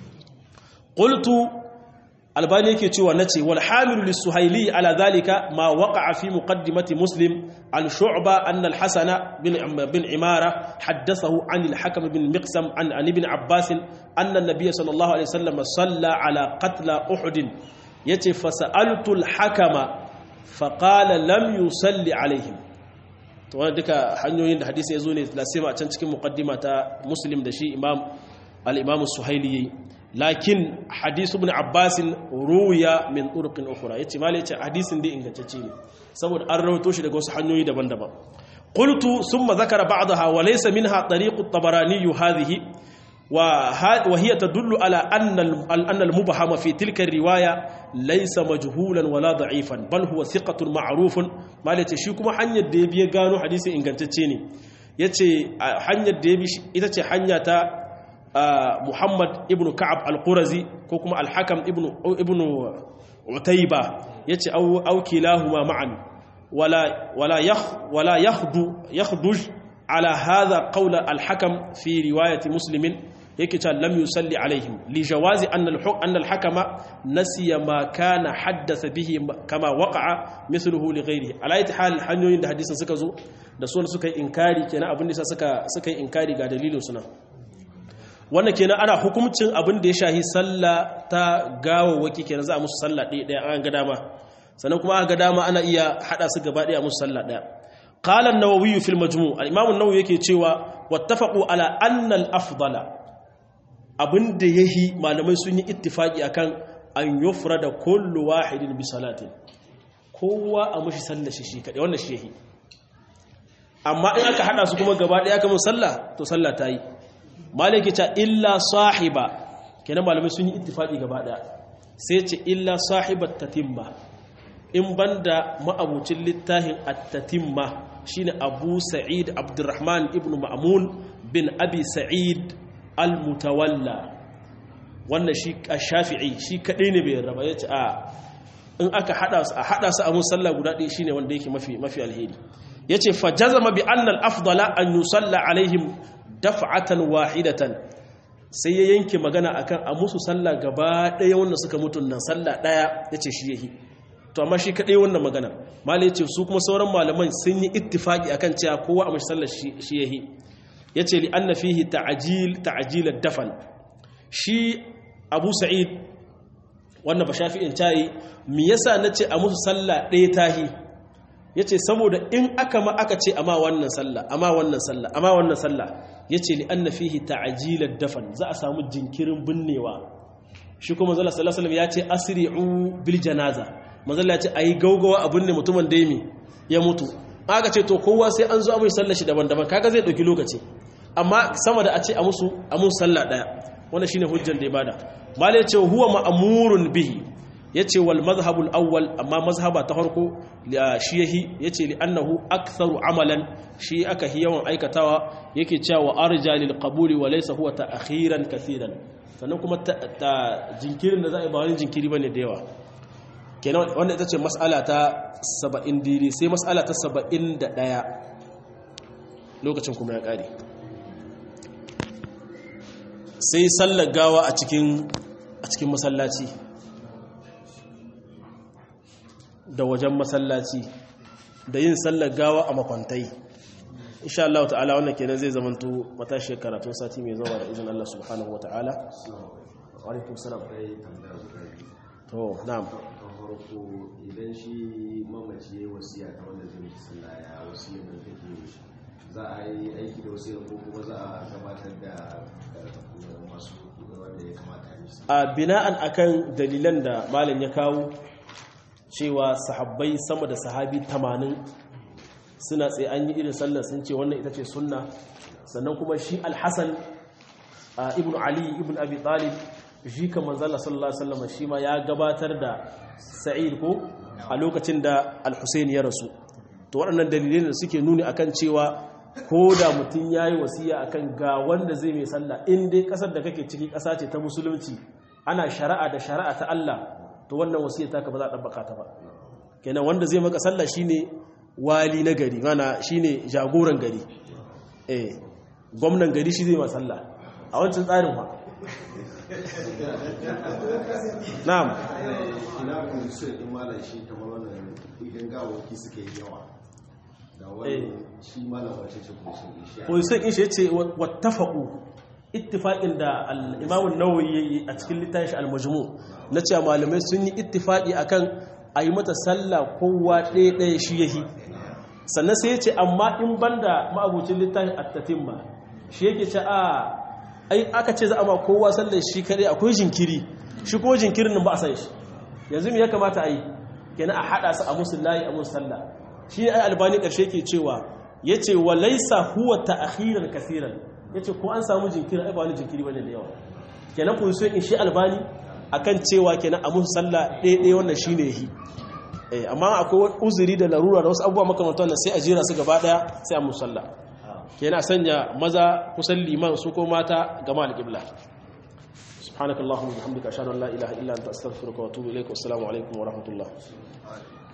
qultu albani yake cewa nace wal hamilu lis-suhaili ala dhalika ma waqa'a fi muqaddimati muslim an shu'ba anna al-hasan bin bin imara haddathahu an al-hakim bin miqsam an an ibn abbas anna an-nabiy sallallahu alaihi wasallam salla ala qatla uhud yace fasaltu al-hakama faqala lam yusalli alaihim to wannan duka hanyoyin da hadisi yazo ne lasima a can cikin muqaddima ta muslim da shi imam al-imam as-suhaili lakin hadisu ibn abbas ruwiya min turqin ukhra yace malai yace hadisin dai ingantacce ne saboda an rawaito shi daga wasu hanyoyi daban-daban qultu thumma zakara ba'daha wa laysa minha tariq at-tabarani hadhihi wa wa hiya tadullu ala anna anna al-mubhama fi tilka ar-riwaya laysa majhulan wala da'ifan bal huwa thiqatun ma'rufun malai yace shi kuma hanyar da ya biya gano hadisin ingantacce ne yace hanyar da ya bi ita ce hanya ta Muhammad ibn Ka'ab al-Qurazi ko kuma al-Hakam ibn ibn Utayba yace au au kilahuma ma'an wala wala yakh wala yakhdu yakhduj ala hadha qawl al-Hakam fi riwayat Muslim yake ta lam yusalli alaihim li jawazi anna al-hukm anna al-hakama nasiya ma kana haddatha bihi kama waqa'a mithluhu li ghayrihi ala hal hanyoyin da hadisin suka zo da sunan suka yi inkari kenan abin da suka suka yi inkari ga dalilin suna wannan kenan ana hukumcin abin da ya shahi sallah ta gawawaki kenan za a musu sallah ɗaya ɗaya an ga dama sannan kuma aka ga dama ana iya haɗa su gaba ɗaya musu sallah ɗaya qala an-nawawi fil majmu' al-imam an-nawawi yake cewa wattafaqu ala anna al-afdala abin da yahi malamai sun yi ittifaki akan an yufrada kullu wahidin bi salatin kowa a mushi sallah shi shi kadai wannan shi yahi amma in aka haɗa su kuma gaba ɗaya kamar sallah to sallah ta yi malaki ta illa sahiba kenan malamai sun yi ittifaqi gaba daya sai ce illa sahibat tatimma in banda ma'abucin littafin at-tatimma shine Abu Sa'id Abdurrahman ibn Ma'mun bin Abi Sa'id al-Mutawalla wannan shi Shafi'i shi kadai ne bai raba yace a in aka hada su a hada su a musalla guda ɗaya shine wanda yake mafi mafi alheri yace fa jazama bi anna al-afdala an yusalla alaihim daf'atan wahidatan sai ya yanke magana akan a musu sallah gaba ɗaya wanda suka mutu nan sallah ɗaya yace shi yahi to amma shi kadai wannan magana malai yace su kuma sauran malaman sun yi ittifaki akan cewa kowa a mashi sallar shi yahi yace li anna fihi ta'jil ta'jil ad-dafn shi Abu Sa'id wannan ba shafi'in tayi me yasa nace a musu sallah ɗaya tahi yace saboda in aka ma aka ce amma wannan sallah amma wannan sallah amma wannan sallah yace li anna fihi ta'jilad dafan za a samu jinkirin binnewa shi kuma manzo sallallahu alaihi wasallam yace asri'u bil janaza manzo Allah yace ayi gaugawa a binne mutumin da yimi ya mutu aka ce to kowa sai an zo a mai sallar shi daban-daban kaga zai dauki lokaci amma sama da a ce a musu a musu sallah daya wannan shine hujjar da ya bada malai ce huwa ma'murun bihi yace wal mazhabul awwal amma mazhaba ta farko shi yahi yace li annahu aktharu amalan shi aka hi yawan aikatawa yake cewa arja lil qabuli wa laysa huwa ta'khiran kaseeran sannan kuma ta jinkirin da za a yi ba wani jinkiri bane da yawa kenan wanda ita ce mas'ala ta 70 diri sai mas'ala ta 71 lokacin kuma ya kare sai sallar gawa a cikin a cikin masallaci da wajen masallaci da yin sallar gawa a makwantai insha Allah ta'ala wannan kenan zai zamanto matashi karatun sati mai zuwa da izinin Allah subhanahu wa ta'ala wa alaikum salam to na'am farko idan shi mamaci ya wasiya ta wanda zai yi sallah ya wasiya da take za a yi aiki da wasiya ko kuma za a gabatar da masu wanda ya kamata a yi a bina'an akan dalilan da malam ya kawo cewa sahabbai sama da sahabi 80 suna tsaye an yi irin sallar sun ce wannan ita ce sunna sannan kuma shi alhassan ibn ali ibn abi talib shi kan manzala sallallahu alaihi wasallam shi ma ya gabatar da sa'id ko a lokacin da al-husayn ya rasu to waɗannan dalilai da suke nuni akan cewa ko da mutum ya yi wasiya akan ga wanda zai mai sallah in dai ƙasar da kake ciki ƙasa ce ta musulunci ana shari'a da shari'a ta Allah to wannan wasiyar taka ba za a ɗabbaka ta ba kenan wanda zai maka sallah shine wali na gari mana shine jagoran gari eh gwamnan gari shi zai ma sallah a wancan tsarin ba na'am ina kun sai in malam shi kamar wannan idan gawaki suke yawa da wani shi malam wace ce kun sai shi position in shi yace wattafaqu ittifaqin da al-Imam an-Nawawi yayi a cikin littafin shi al-Majmu' na cewa malamai sun yi ittifaqi akan ayi mata sallah kowa ɗaya ɗaya shi yahi sannan sai yace amma in banda ma'abucin littafin at-tatimma shi yake ce a ai aka ce za a ma kowa sallar shi kare akwai jinkiri shi ko jinkirin nan ba a san shi yanzu me ya kamata a yi kenan a hada su a musu layi a musu sallah shi ai albani karshe ke cewa yace wa laysa huwa ta'khiran kaseeran yace ko an samu jinkiri ai ba wani jinkiri bane da yawa kenan ku so in shi albani akan cewa kenan a musu sallah ɗaya ɗaya wannan shine yi eh amma akwai uzuri da larura da wasu abubuwa makamantan nan sai a jira su gaba daya sai a musu sallah kenan sanya maza kusan liman su ko mata gama alƙibla سبحانك اللهم وبحمدك اشهد ان لا اله الا انت استغفرك واتوب اليك والسلام عليكم ورحمه الله